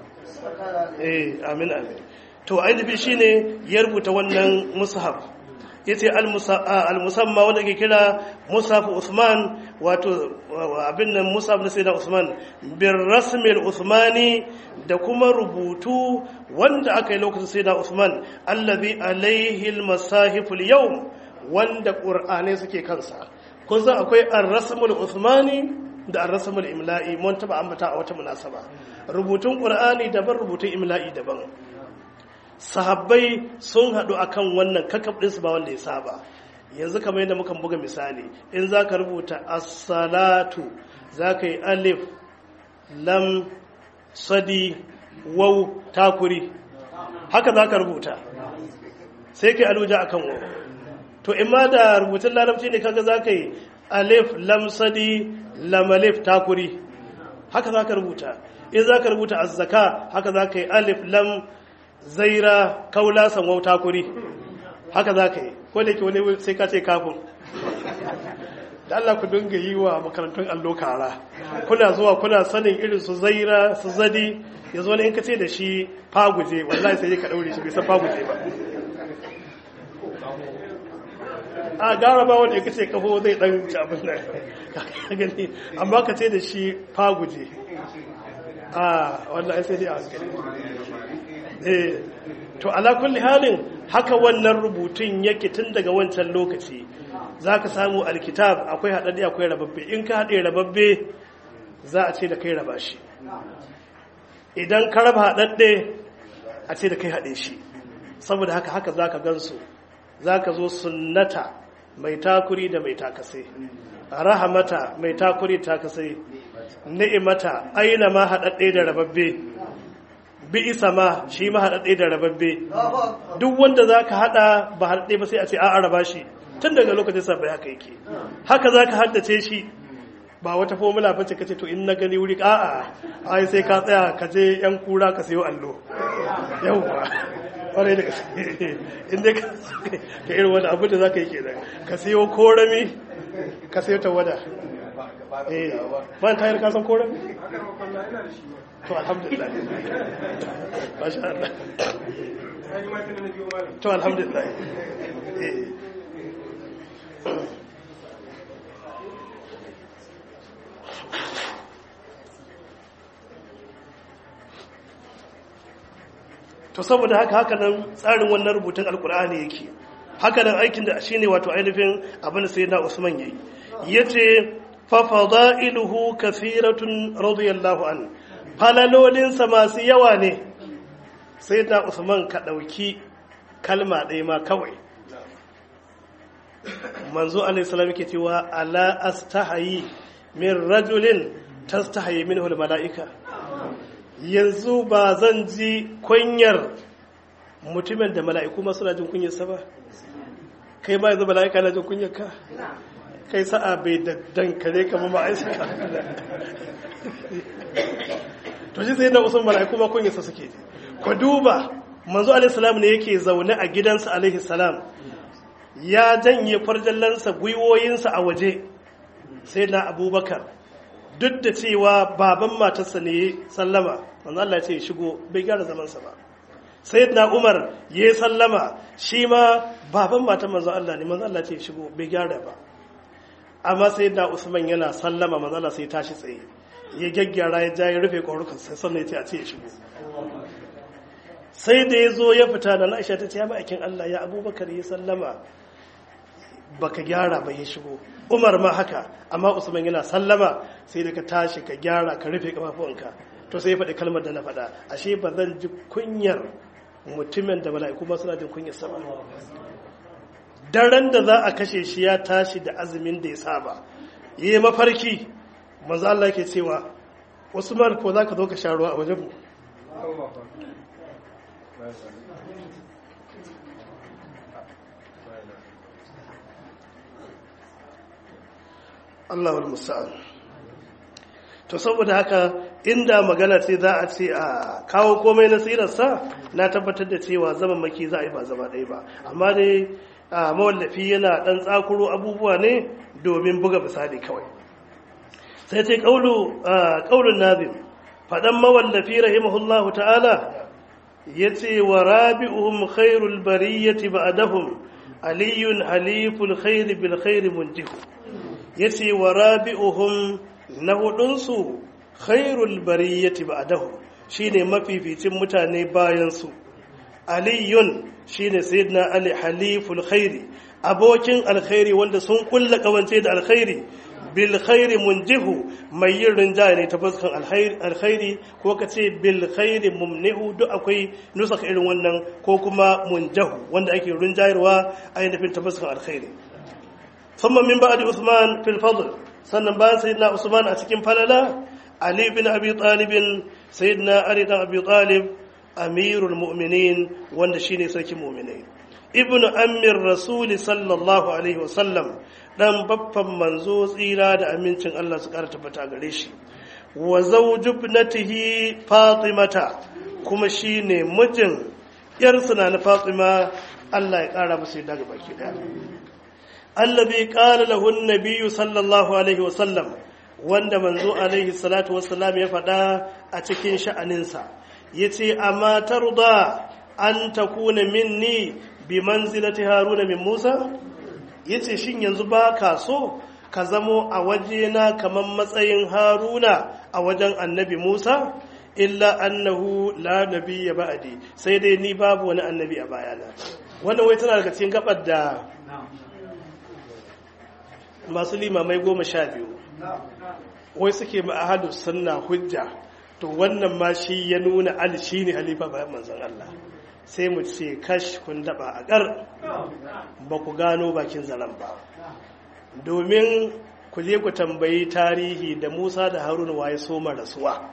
eh amin amin to ainihi shine ya rubuta wannan mushaf yace al-musamma wanda ke kira mushaf Uthman wato abin nan mushaf na sayyidina Uthman bir rasmil Uthmani da kuma rubutu wanda aka yi lokacin sayyidina Uthman allazi alaihi al-masahif al-yawm wanda qur'anai suke kansa kun san akwai ar-rasmul Uthmani da ar-rasmul imla'i mun taba ambata a wata munasaba rubutun qur'ani daban rubutun imla'i daban sahabbai sun haɗu akan wannan kakab ɗinsu ba wanda ya saba yanzu kamar yadda muka buga misali in za ka rubuta as-salatu za ka yi alif lam sadi waw takuri haka za ka rubuta sai ka yi aluja akan waw to in ma da rubutun larabci ne kaga za ka yi alif lam sadi lam alif takuri haka za ka rubuta in za ka rubuta azzaka haka za ka yi alif lam zaira kaula san wauta kuri haka za ka yi ko da ke wani sai ka ce kafin da Allah ku dinga yi wa makarantun allo kara kuna zuwa kuna sanin irin su zaira su zadi yanzu wani in ka ce da shi faguje wallahi sai ka daure shi bai san faguje ba a gara ba wanda ya ce kafo zai dan ci abin da gani amma ka ce da shi faguje a wallahi sai dai a hankali eh to ala kulli halin haka wannan rubutun yake tun daga wancan lokaci za ka samu alkitab akwai haɗaɗɗe akwai rababbe in ka haɗe rababbe za a ce da kai raba shi idan ka raba haɗaɗɗe a ce da kai haɗe shi saboda haka haka za ka gansu za ka zo sunnata mai takuri da mai takasai rahamata mai takuri takasai ni'imata aina ma haɗaɗɗe da rababbe bi isa ma shi ma haɗaɗɗe da rababbe duk wanda za ka haɗa ba haɗaɗɗe ba sai a ce a raba shi tun daga lokacin sa bai haka yake haka za ka haddace shi ba wata formula bace kace to in na gani wuri a'a ai sai ka tsaya ka je yan kura ka sayo allo yauwa kwarai da gaske in dai ka irin wani abu da za ka yi kenan ka sayo korami ka sayo tawada eh ban tayar ka san korami to alhamdulillah masha Allah to alhamdulillah eh to saboda haka haka nan tsarin wannan rubutun alkur'ani yake haka nan aikin da shine wato ainihin abin da sayyidina Usman yayi yace fa fadailuhu kathiratun radiyallahu an falalolinsa masu yawa ne sayyidina Usman ka dauki kalma ɗaya ma kawai manzo alaihi salam yake cewa ala astahayi min rajulin tastahayi minhu almalaika yanzu ba zan ji kunyar mutumin da mala'iku ma suna jin kunyarsa ba kai ma yanzu mala'ika na jin kunyar ka kai sa'a bai da dankare kama ma'aisa to shi sai da usun mala'iku ma kunyarsa suke ku duba manzo alaihi salam ne yake zaune a gidansa alaihi salam ya janye farjallansa gwiwoyinsa a waje sai na abubakar duk da cewa baban matarsa ne sallama manzo Allah ce shigo bai gyara zamansa ba sayyidina Umar ya sallama shi ma baban matan manzo Allah ne manzo Allah ce shigo bai gyara ba amma sayyidina Usman yana sallama manzo Allah sai tashi tsaye ya gaggyara ya ja ya rufe korukan sai sannan ya ce a ce shigo sai da ya zo ya fita da Aisha ta ce ya ma'aikin Allah ya Abubakar ya sallama baka gyara ba ya shigo umar ma haka amma usman yana sallama sai da ka tashi ka gyara ka rufe kafafuwanka to sai ya faɗi kalmar da na faɗa ashe ba zan ji kunyar mutumin da mala'iku ma suna jin kunyar sama daren da za a kashe shi ya tashi da azumin da ya saba yi mafarki manzo Allah ke cewa usman ko za ka zo ka sha ruwa a wajen mu Allahul Musa'an. To saboda haka inda magana ce za a ce a kawo komai na sirarsa na tabbatar da cewa zaman maki za a yi ba zama ɗaya ba. Amma dai a mawallafi yana ɗan tsakuro abubuwa ne domin buga misali kawai. Sai ce ƙaunin nazim, faɗan mawallafi rahimahullahu ta'ala ya ce wa rabi'uhum khairul bariyyati ba'dahum aliyun haliful khairi bil khairi munjihu ya ce wa rabi'uhum na hudunsu khairul bariyyati ba'dahu shine mafificin mutane bayansu aliyun shine sayyidina ali haliful khairi abokin alkhairi wanda sun kulla kawance da alkhairi bil khairi munjihu mai yin rinjaye ne ta fuskan alkhairi ko ka ce bil khairi mumnihu duk akwai nusaka irin wannan ko kuma munjahu wanda ake rinjayarwa ainihin ta fuskan alkhairi ثم من بعد عثمان في الفضل sannan bayan sayyidina Usman a cikin falala Ali bin Abi Talib sayyidina Ali bin Abi Talib amirul mu'minin wanda shine sarkin mu'minai ibn ammir rasul sallallahu alaihi wasallam dan baffan manzo tsira da amincin Allah su kara tabbata gare shi wa zawju ibnatihi fatimata kuma shine mijin yarsa na fatima Allah ya kara masa daga baki daya allazi qala lahu an-nabiy sallallahu alaihi wa sallam wanda manzo alaihi salatu wassalam ya faɗa a cikin sha'aninsa yace amma tarda an takuna minni bi manzilati haruna min musa yace shin yanzu ba ka so ka zamo a wajena kamar matsayin haruna a wajen annabi musa illa annahu la nabiyya ba'di sai dai ni babu wani annabi a bayana wannan wai tana daga cikin gabar da masu limamai goma sha biyu wai suke ma'ahadu sunna hujja to wannan ma shi ya nuna ali shi ne halifa bayan manzon Allah sai mu ce kash kun daba a ƙar ba ku gano bakin zaren ba domin ku je ku tambayi tarihi da musa da haruna waye soma rasuwa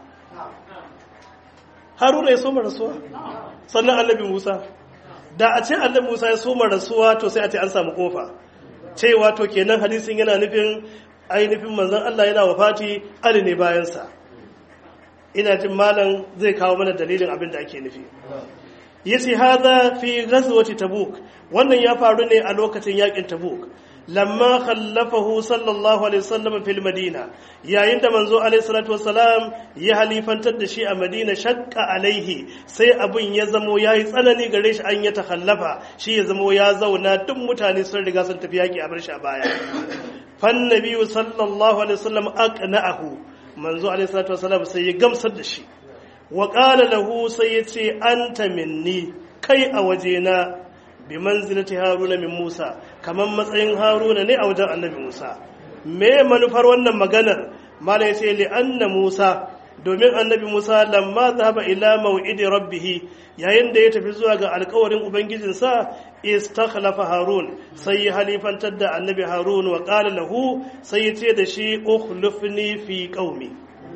haruna ya soma rasuwa sannan annabi musa da a ce annabi musa ya soma rasuwa to sai a ce an samu kofa cewa to kenan hadisin yana nufin ainihin manzon Allah yana wafati ali ne bayansa ina jin malam zai kawo mana dalilin abin da ake nufi yace hada fi ghazwati tabuk wannan ya faru ne a lokacin yakin tabuk lamma khallafahu sallallahu alaihi wasallam fil madina yayin da manzo alaihi salatu wassalam ya halifantar da shi a madina shakka alaihi sai abun ya zamo yayi tsanani gare shi an ya takhallafa shi ya zamo ya zauna duk mutane sun riga sun tafi yaki a bar shi a baya fan nabiyyu sallallahu alaihi wasallam aqna'ahu manzo alaihi salatu wassalam sai ya gamsar da shi wa qala lahu sai ya ce anta minni kai a wajena bi manzilati haruna min musa kamar matsayin haruna ne a wajen annabi musa me manufar wannan maganar mala ya ce li anna musa domin annabi musa lamma zahaba ila mau'idi rabbihi yayin da ya tafi zuwa ga alkawarin ubangijinsa istakhlafa harun sai ya halifantar da annabi harun wa qala lahu sai ya ce da shi ukhlifni fi qaumi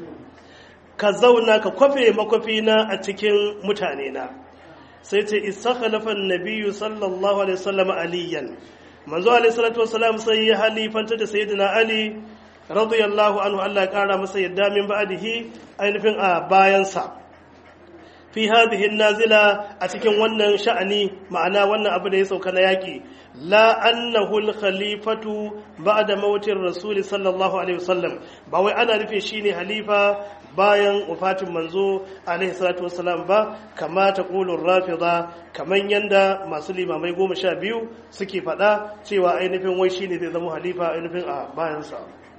ka zauna ka kwafe makwafina a cikin mutane na sai ce istakhalafa an-nabiyyu sallallahu alaihi wasallam aliyan manzo alaihi salatu wasallam sai ya halifanta da sayyidina ali radiyallahu anhu Allah ya kara masa yadda min ba'dihi ainihin a bayansa fi hadhihi nazila a cikin wannan sha'ani ma'ana wannan abu da ya sauka na yaki la annahu al-khalifatu ba'da mautin rasul sallallahu alaihi wasallam ba wai ana rufe shine halifa bayan wafatin manzo alaihi salatu wasalam ba kama ta kulun rafida kaman yanda masu limamai goma sha biyu suke faɗa cewa ainihin wai shine zai zama halifa ainihin a bayansa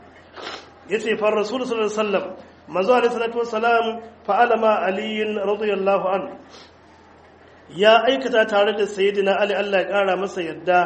ya ce far rasul sallallahu alaihi wasallam manzo alaihi salatu wasalam fa'ala ma aliyin radiyallahu an ya aikata tare da sayyidina ali Allah ya kara masa yadda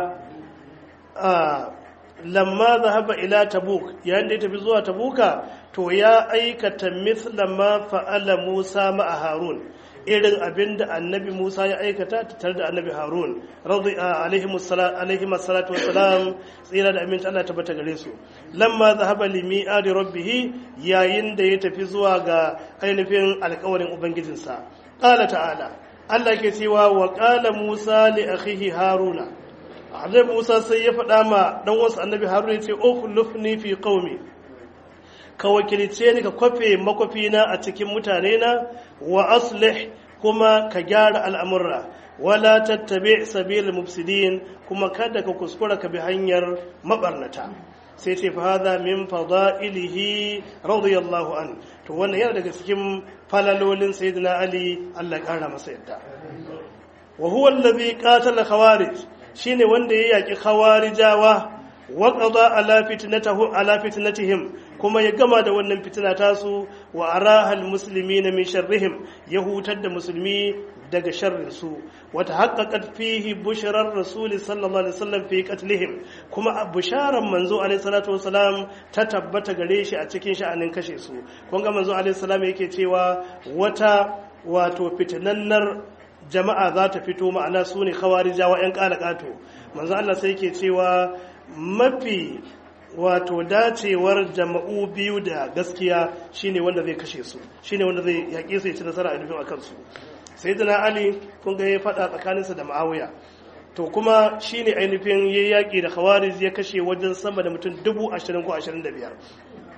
lamma zahaba ila tabuk yayin da ya tafi zuwa tabuka to ya aikata mithla ma fa'ala Musa ma'a Harun irin abinda annabi Musa ya aikata tare da annabi Harun alaihi salatu wassalam tsira da aminta Allah tabbata gare su lamma zahaba li mi'adi rabbih yayin da ya tafi zuwa ga ainihin alƙawarin ubangijinsa qala ta'ala Allah ke cewa wa qala Musa li akhihi Haruna annabi Musa sai ya faɗa ma dan wasu annabi Haruna ya ce ukhlifni fi qaumi ka wakilce ni ka kwafe makwafina a cikin mutane na wa aslih kuma ka gyara al'amurra wala tattabi sabil mufsidin kuma kada ka kuskura ka bi hanyar mabarnata sai ce fahada min fada'ilihi radiyallahu an to wannan yana daga cikin falalolin sayyidina ali Allah ya kara masa yadda wa huwa allazi qatala khawarij shine wanda ya yaki khawarijawa wa qada ala fitnatahu ala fitnatihim kuma ya gama da wannan fitina tasu wa arahal muslimina min sharrihim ya hutar da musulmi daga sharrin su wa tahaqqaqat fihi bushrar rasul sallallahu alaihi wasallam fi qatlihim kuma busharan manzo alaihi salatu wasalam ta tabbata gare shi a cikin sha'anin kashe su kun ga manzo alaihi salam yake cewa wata wato fitinannar jama'a za ta fito ma'ana su ne khawarijawa yan kalakato manzo Allah sai yake cewa mafi wato dacewar jama'u biyu da gaskiya shine wanda zai kashe su shine wanda zai yaƙe su ya ci nasara a nufin akan su sai dana ali kun ga ya faɗa tsakaninsa da ma'awiya to kuma shine ainihin ya yaƙi da khawarij ya kashe wajen sama da mutum dubu ashirin ko ashirin da biyar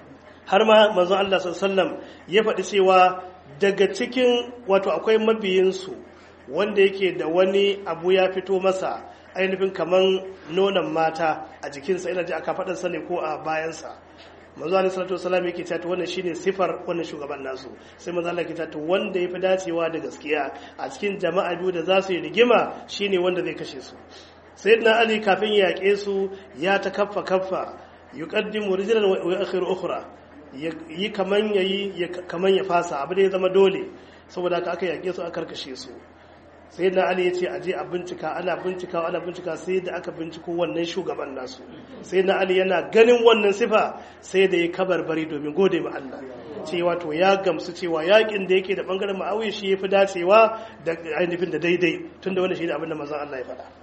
har ma manzon Allah sallallahu ya faɗi cewa daga cikin wato akwai mabiyinsu wanda yake da wani abu ya fito masa ainihin kaman nonon mata a jikinsa ina ji aka faɗinsa ne ko a bayansa manzo alaihi salatu wasallam yake cewa wannan shine sifar wannan shugaban nasu sai manzo Allah yake cewa wanda yafi dacewa da gaskiya a cikin jama'a biyu da za su yi rigima shine wanda zai kashe su sayyidina ali kafin ya yake su ya ta kaffa kaffa yuqaddimu rijlan wa yu'akhiru ukhra yi kaman yayi kaman ya fasa abu da ya zama dole saboda haka aka yake su aka karkashe su sai na ali ya ce aje a bincika ana bincika ana bincika sai da aka binciko wannan shugaban nasu sai na ali yana ganin wannan sifa sai da ya kabarbari domin gode ma Allah cewa to ya gamsu cewa yakin da yake da bangaren ma'awiya shi yafi dacewa da ainihin da daidai tunda wannan shine abin da manzon Allah ya faɗa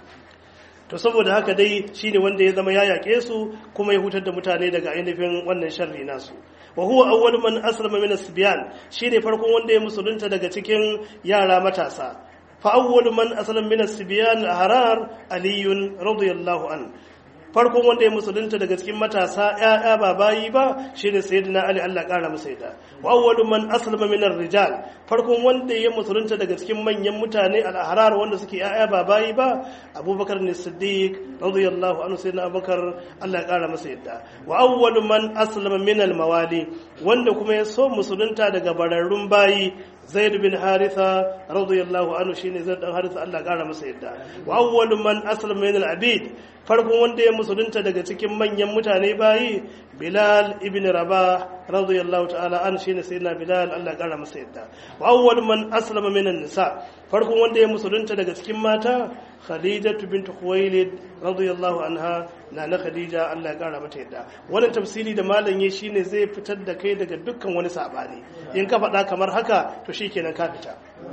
to saboda haka dai shine wanda ya zama ya yake su kuma ya hutar da mutane daga ainihin wannan sharri nasu wa huwa awwal man aslama min as-sibyan shine farkon wanda ya musulunta daga cikin yara matasa فأول من أسلم من السبيان الأحرار علي رضي الله عنه farkon wanda ya musulunta daga cikin matasa ƴaƴa ba bayi ba shine sayyidina ali Allah ƙara masa yadda wa awwalu man aslama min rijal farkon wanda ya musulunta daga cikin manyan mutane al-ahrar wanda suke ƴaƴa ba bayi ba abubakar ne siddiq radiyallahu anhu sayyidina abubakar Allah ƙara masa yadda wa awwalu man aslama min al-mawali wanda kuma ya so musulunta daga bararrun bayi zaid bin haritha radiyallahu anhu shine zaid dan haritha Allah ƙara masa yadda wa awwalu man aslama min al-abid farkon wanda ya musulunta daga cikin manyan mutane bayi bilal ibn rabah radiyallahu ta'ala an shine sayyidina bilal Allah ya kara masa yadda wa awwal man aslama minan nisa farkon wanda ya musulunta daga cikin mata khadijatu bint khuwailid radiyallahu anha na na khadija Allah ya kara mata yadda wannan tafsiri da malam yayi shine zai fitar da kai daga dukkan wani sabani in ka faɗa kamar haka to shikenan ka fita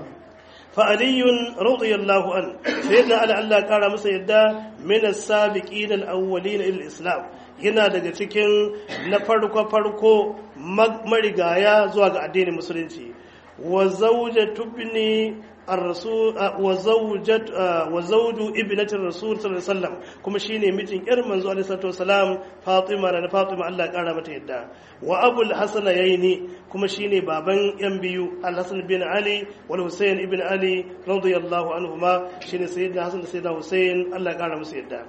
فعلي رضي الله عنه سيدنا علي الله قال masa yadda min as-sabiqin al-awwalin ila islam yana daga cikin na farko farko marigaya zuwa ga addinin musulunci wa zawjatu ibni الرسول وزوجة وزوج ابنة الرسول صلى الله عليه وسلم kuma shine mijin yar manzo alaihi salatu wasalam Fatima da Fatima Allah kara mata yadda wa Abul Hasan yaini kuma shine baban yan biyu Al-Hasan bin Ali wal Husayn ibn Ali radiyallahu anhuma shine sayyidina Hasan da sayyidina Husayn Allah kara musu yadda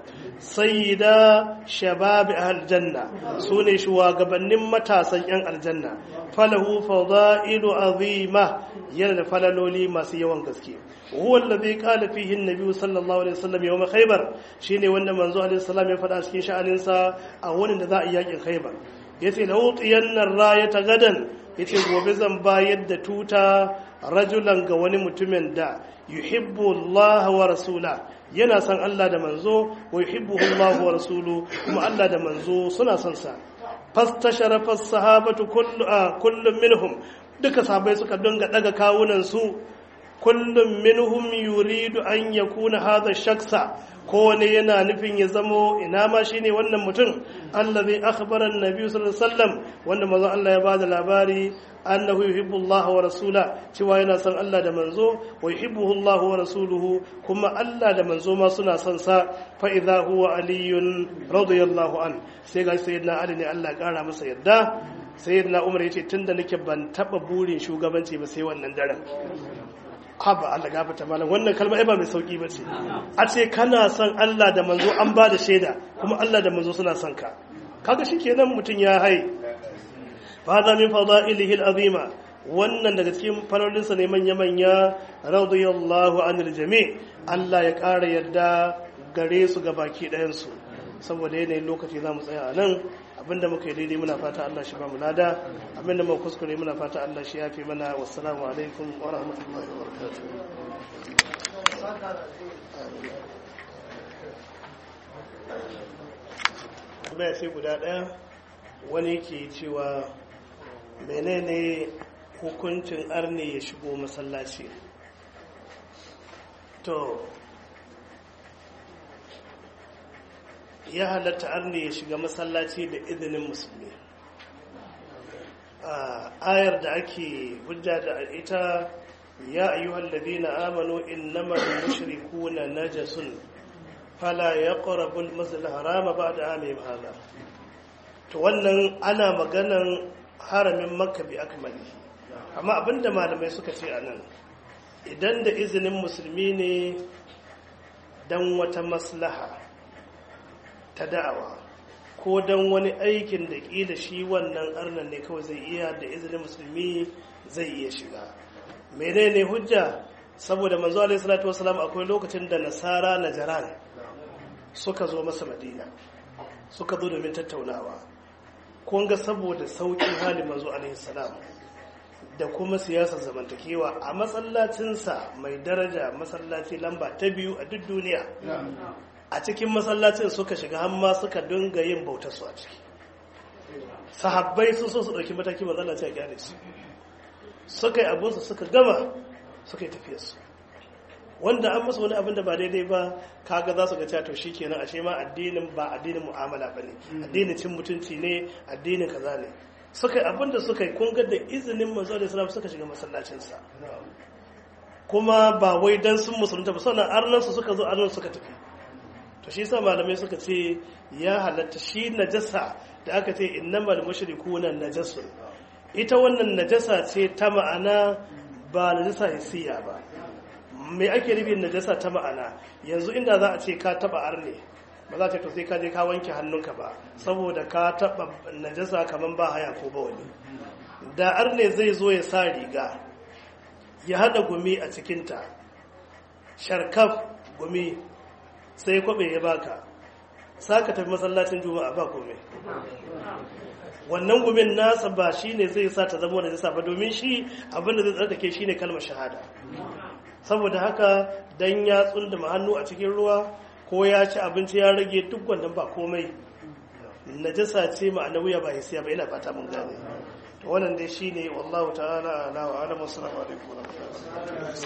sayyida shabab ahl janna sune shugabannin matasan yan aljanna falahu fadailu azima yana da falaloli masu yawan gaske huwa allazi qala fihi an-nabi sallallahu alaihi wasallam yawm khaybar shine wanda manzo alaihi salam ya faɗa cikin sha'anin sa a wurin da za a yi yakin khaybar yace la utiyanna rayata gadan yace gobe zan bayar da tuta rajulan ga wani mutumin da yuhibbu Allah wa rasula yana son Allah da manzo wa yuhibbuhu Allah wa rasulu kuma Allah da manzo suna son sa fastashara fas sahabatu kullu kullum minhum duka sahabbai suka dinga daga kawunan su kullum minhum yuridu an yakuna hadha shaksa kowane yana nufin ya zamo ina ma shine wannan mutum allazi akhbara an-nabi sallallahu alaihi wasallam wanda manzo Allah ya bada labari annahu yuhibbu Allah wa rasula cewa yana son Allah da manzo wa yuhibbuhu Allah wa rasuluhu kuma Allah da manzo ma suna son sa fa idha huwa aliyun radiyallahu an sai ga sayyidina Ali ne Allah ya kara masa yadda sayyidina Umar yace tunda nake ban taba burin shugabanci ba sai wannan daren haba Allah gafata malam wannan kalma ai ba mai sauki bace a ce kana son Allah da manzo an ba da shaida kuma Allah da manzo suna son ka kaga shikenan mutun ya hai fa hada min fadailihi alazima wannan daga cikin falolinsa ne manya manya radiyallahu anil jami Allah ya ƙara yadda gare su ga baki ɗayan su saboda yanayin lokaci za mu tsaya a nan abinda muka yi daidai muna fata Allah shi ba mu lada abinda muka kuskure muna fata Allah shi yafi mana wassalamu alaikum wa rahmatullahi wa barakatuh sai guda daya wani ke cewa menene hukuncin arne ya shigo masallaci to ya halatta arne ya shiga masallaci da izinin musulmi ayar da ake hujja da ita ya ayyuhal ladina amanu innamal mushrikuna najasun fala yaqrabu al-masjid al-harama ba'da amihim hada to wannan ana maganan haramin makka bi akmali amma abinda malamai suka ce a nan idan da izinin musulmi ne don wata maslaha ta da'awa ko don wani aikin da ƙila shi wannan arnan ne kawai zai iya da izinin musulmi zai iya shiga menene hujja saboda manzo alaihi salatu wasalam akwai lokacin da nasara na jaran suka zo masa madina suka zo domin tattaunawa kun ga saboda sauƙin halin manzo alaihi salam da kuma siyasar zamantakewa a masallacinsa mai daraja masallaci lamba ta biyu a duk duniya a cikin masallacin suka shiga hamma suka dinga yin bautarsu a ciki sahabbai sun so su ɗauki mataki matsalaci a gyare su suka yi abinsu suka gama suka yi tafiyarsu wanda an masa wani abin da ba daidai ba kaga za su ga cewa to kenan ashe ma addinin ba addinin mu'amala bane addinin cin mutunci ne addinin kaza ne suka yi abin da suka yi kun ga da izinin manzo da islam suka shiga masallacin sa kuma ba wai dan sun musulunta ba sannan arnan su suka zo arnan suka tafi to shi yasa malamai suka ce ya halatta shi najasa da aka ce innamal mushrikuna najasun ita wannan najasa ce ta ma'ana ba najasa hissiya ba mai ake nufin najasa ta ma'ana yanzu inda za a ce ka taba arne ba za ta to sai ka je ka wanke hannunka ba saboda ka taba najasa kaman ba haya ko ba wani da arne zai zo ya sa riga ya hada gumi a cikinta sharkaf gumi sai kwabe ya baka saka tafi masallacin juma'a ba komai wannan gumin nasa ba shine zai sa ta zama najasa ba domin shi abinda zai tsarkake shine kalmar shahada saboda haka dan ya tsunduma hannu a cikin ruwa ko ya ci abinci ya rage duk wannan ba komai najasa ce ma'anawiya ba hisiya ba ina fata mun gane to wannan dai shine wallahu ta'ala ala wa alamu assalamu alaikum wa rahmatullahi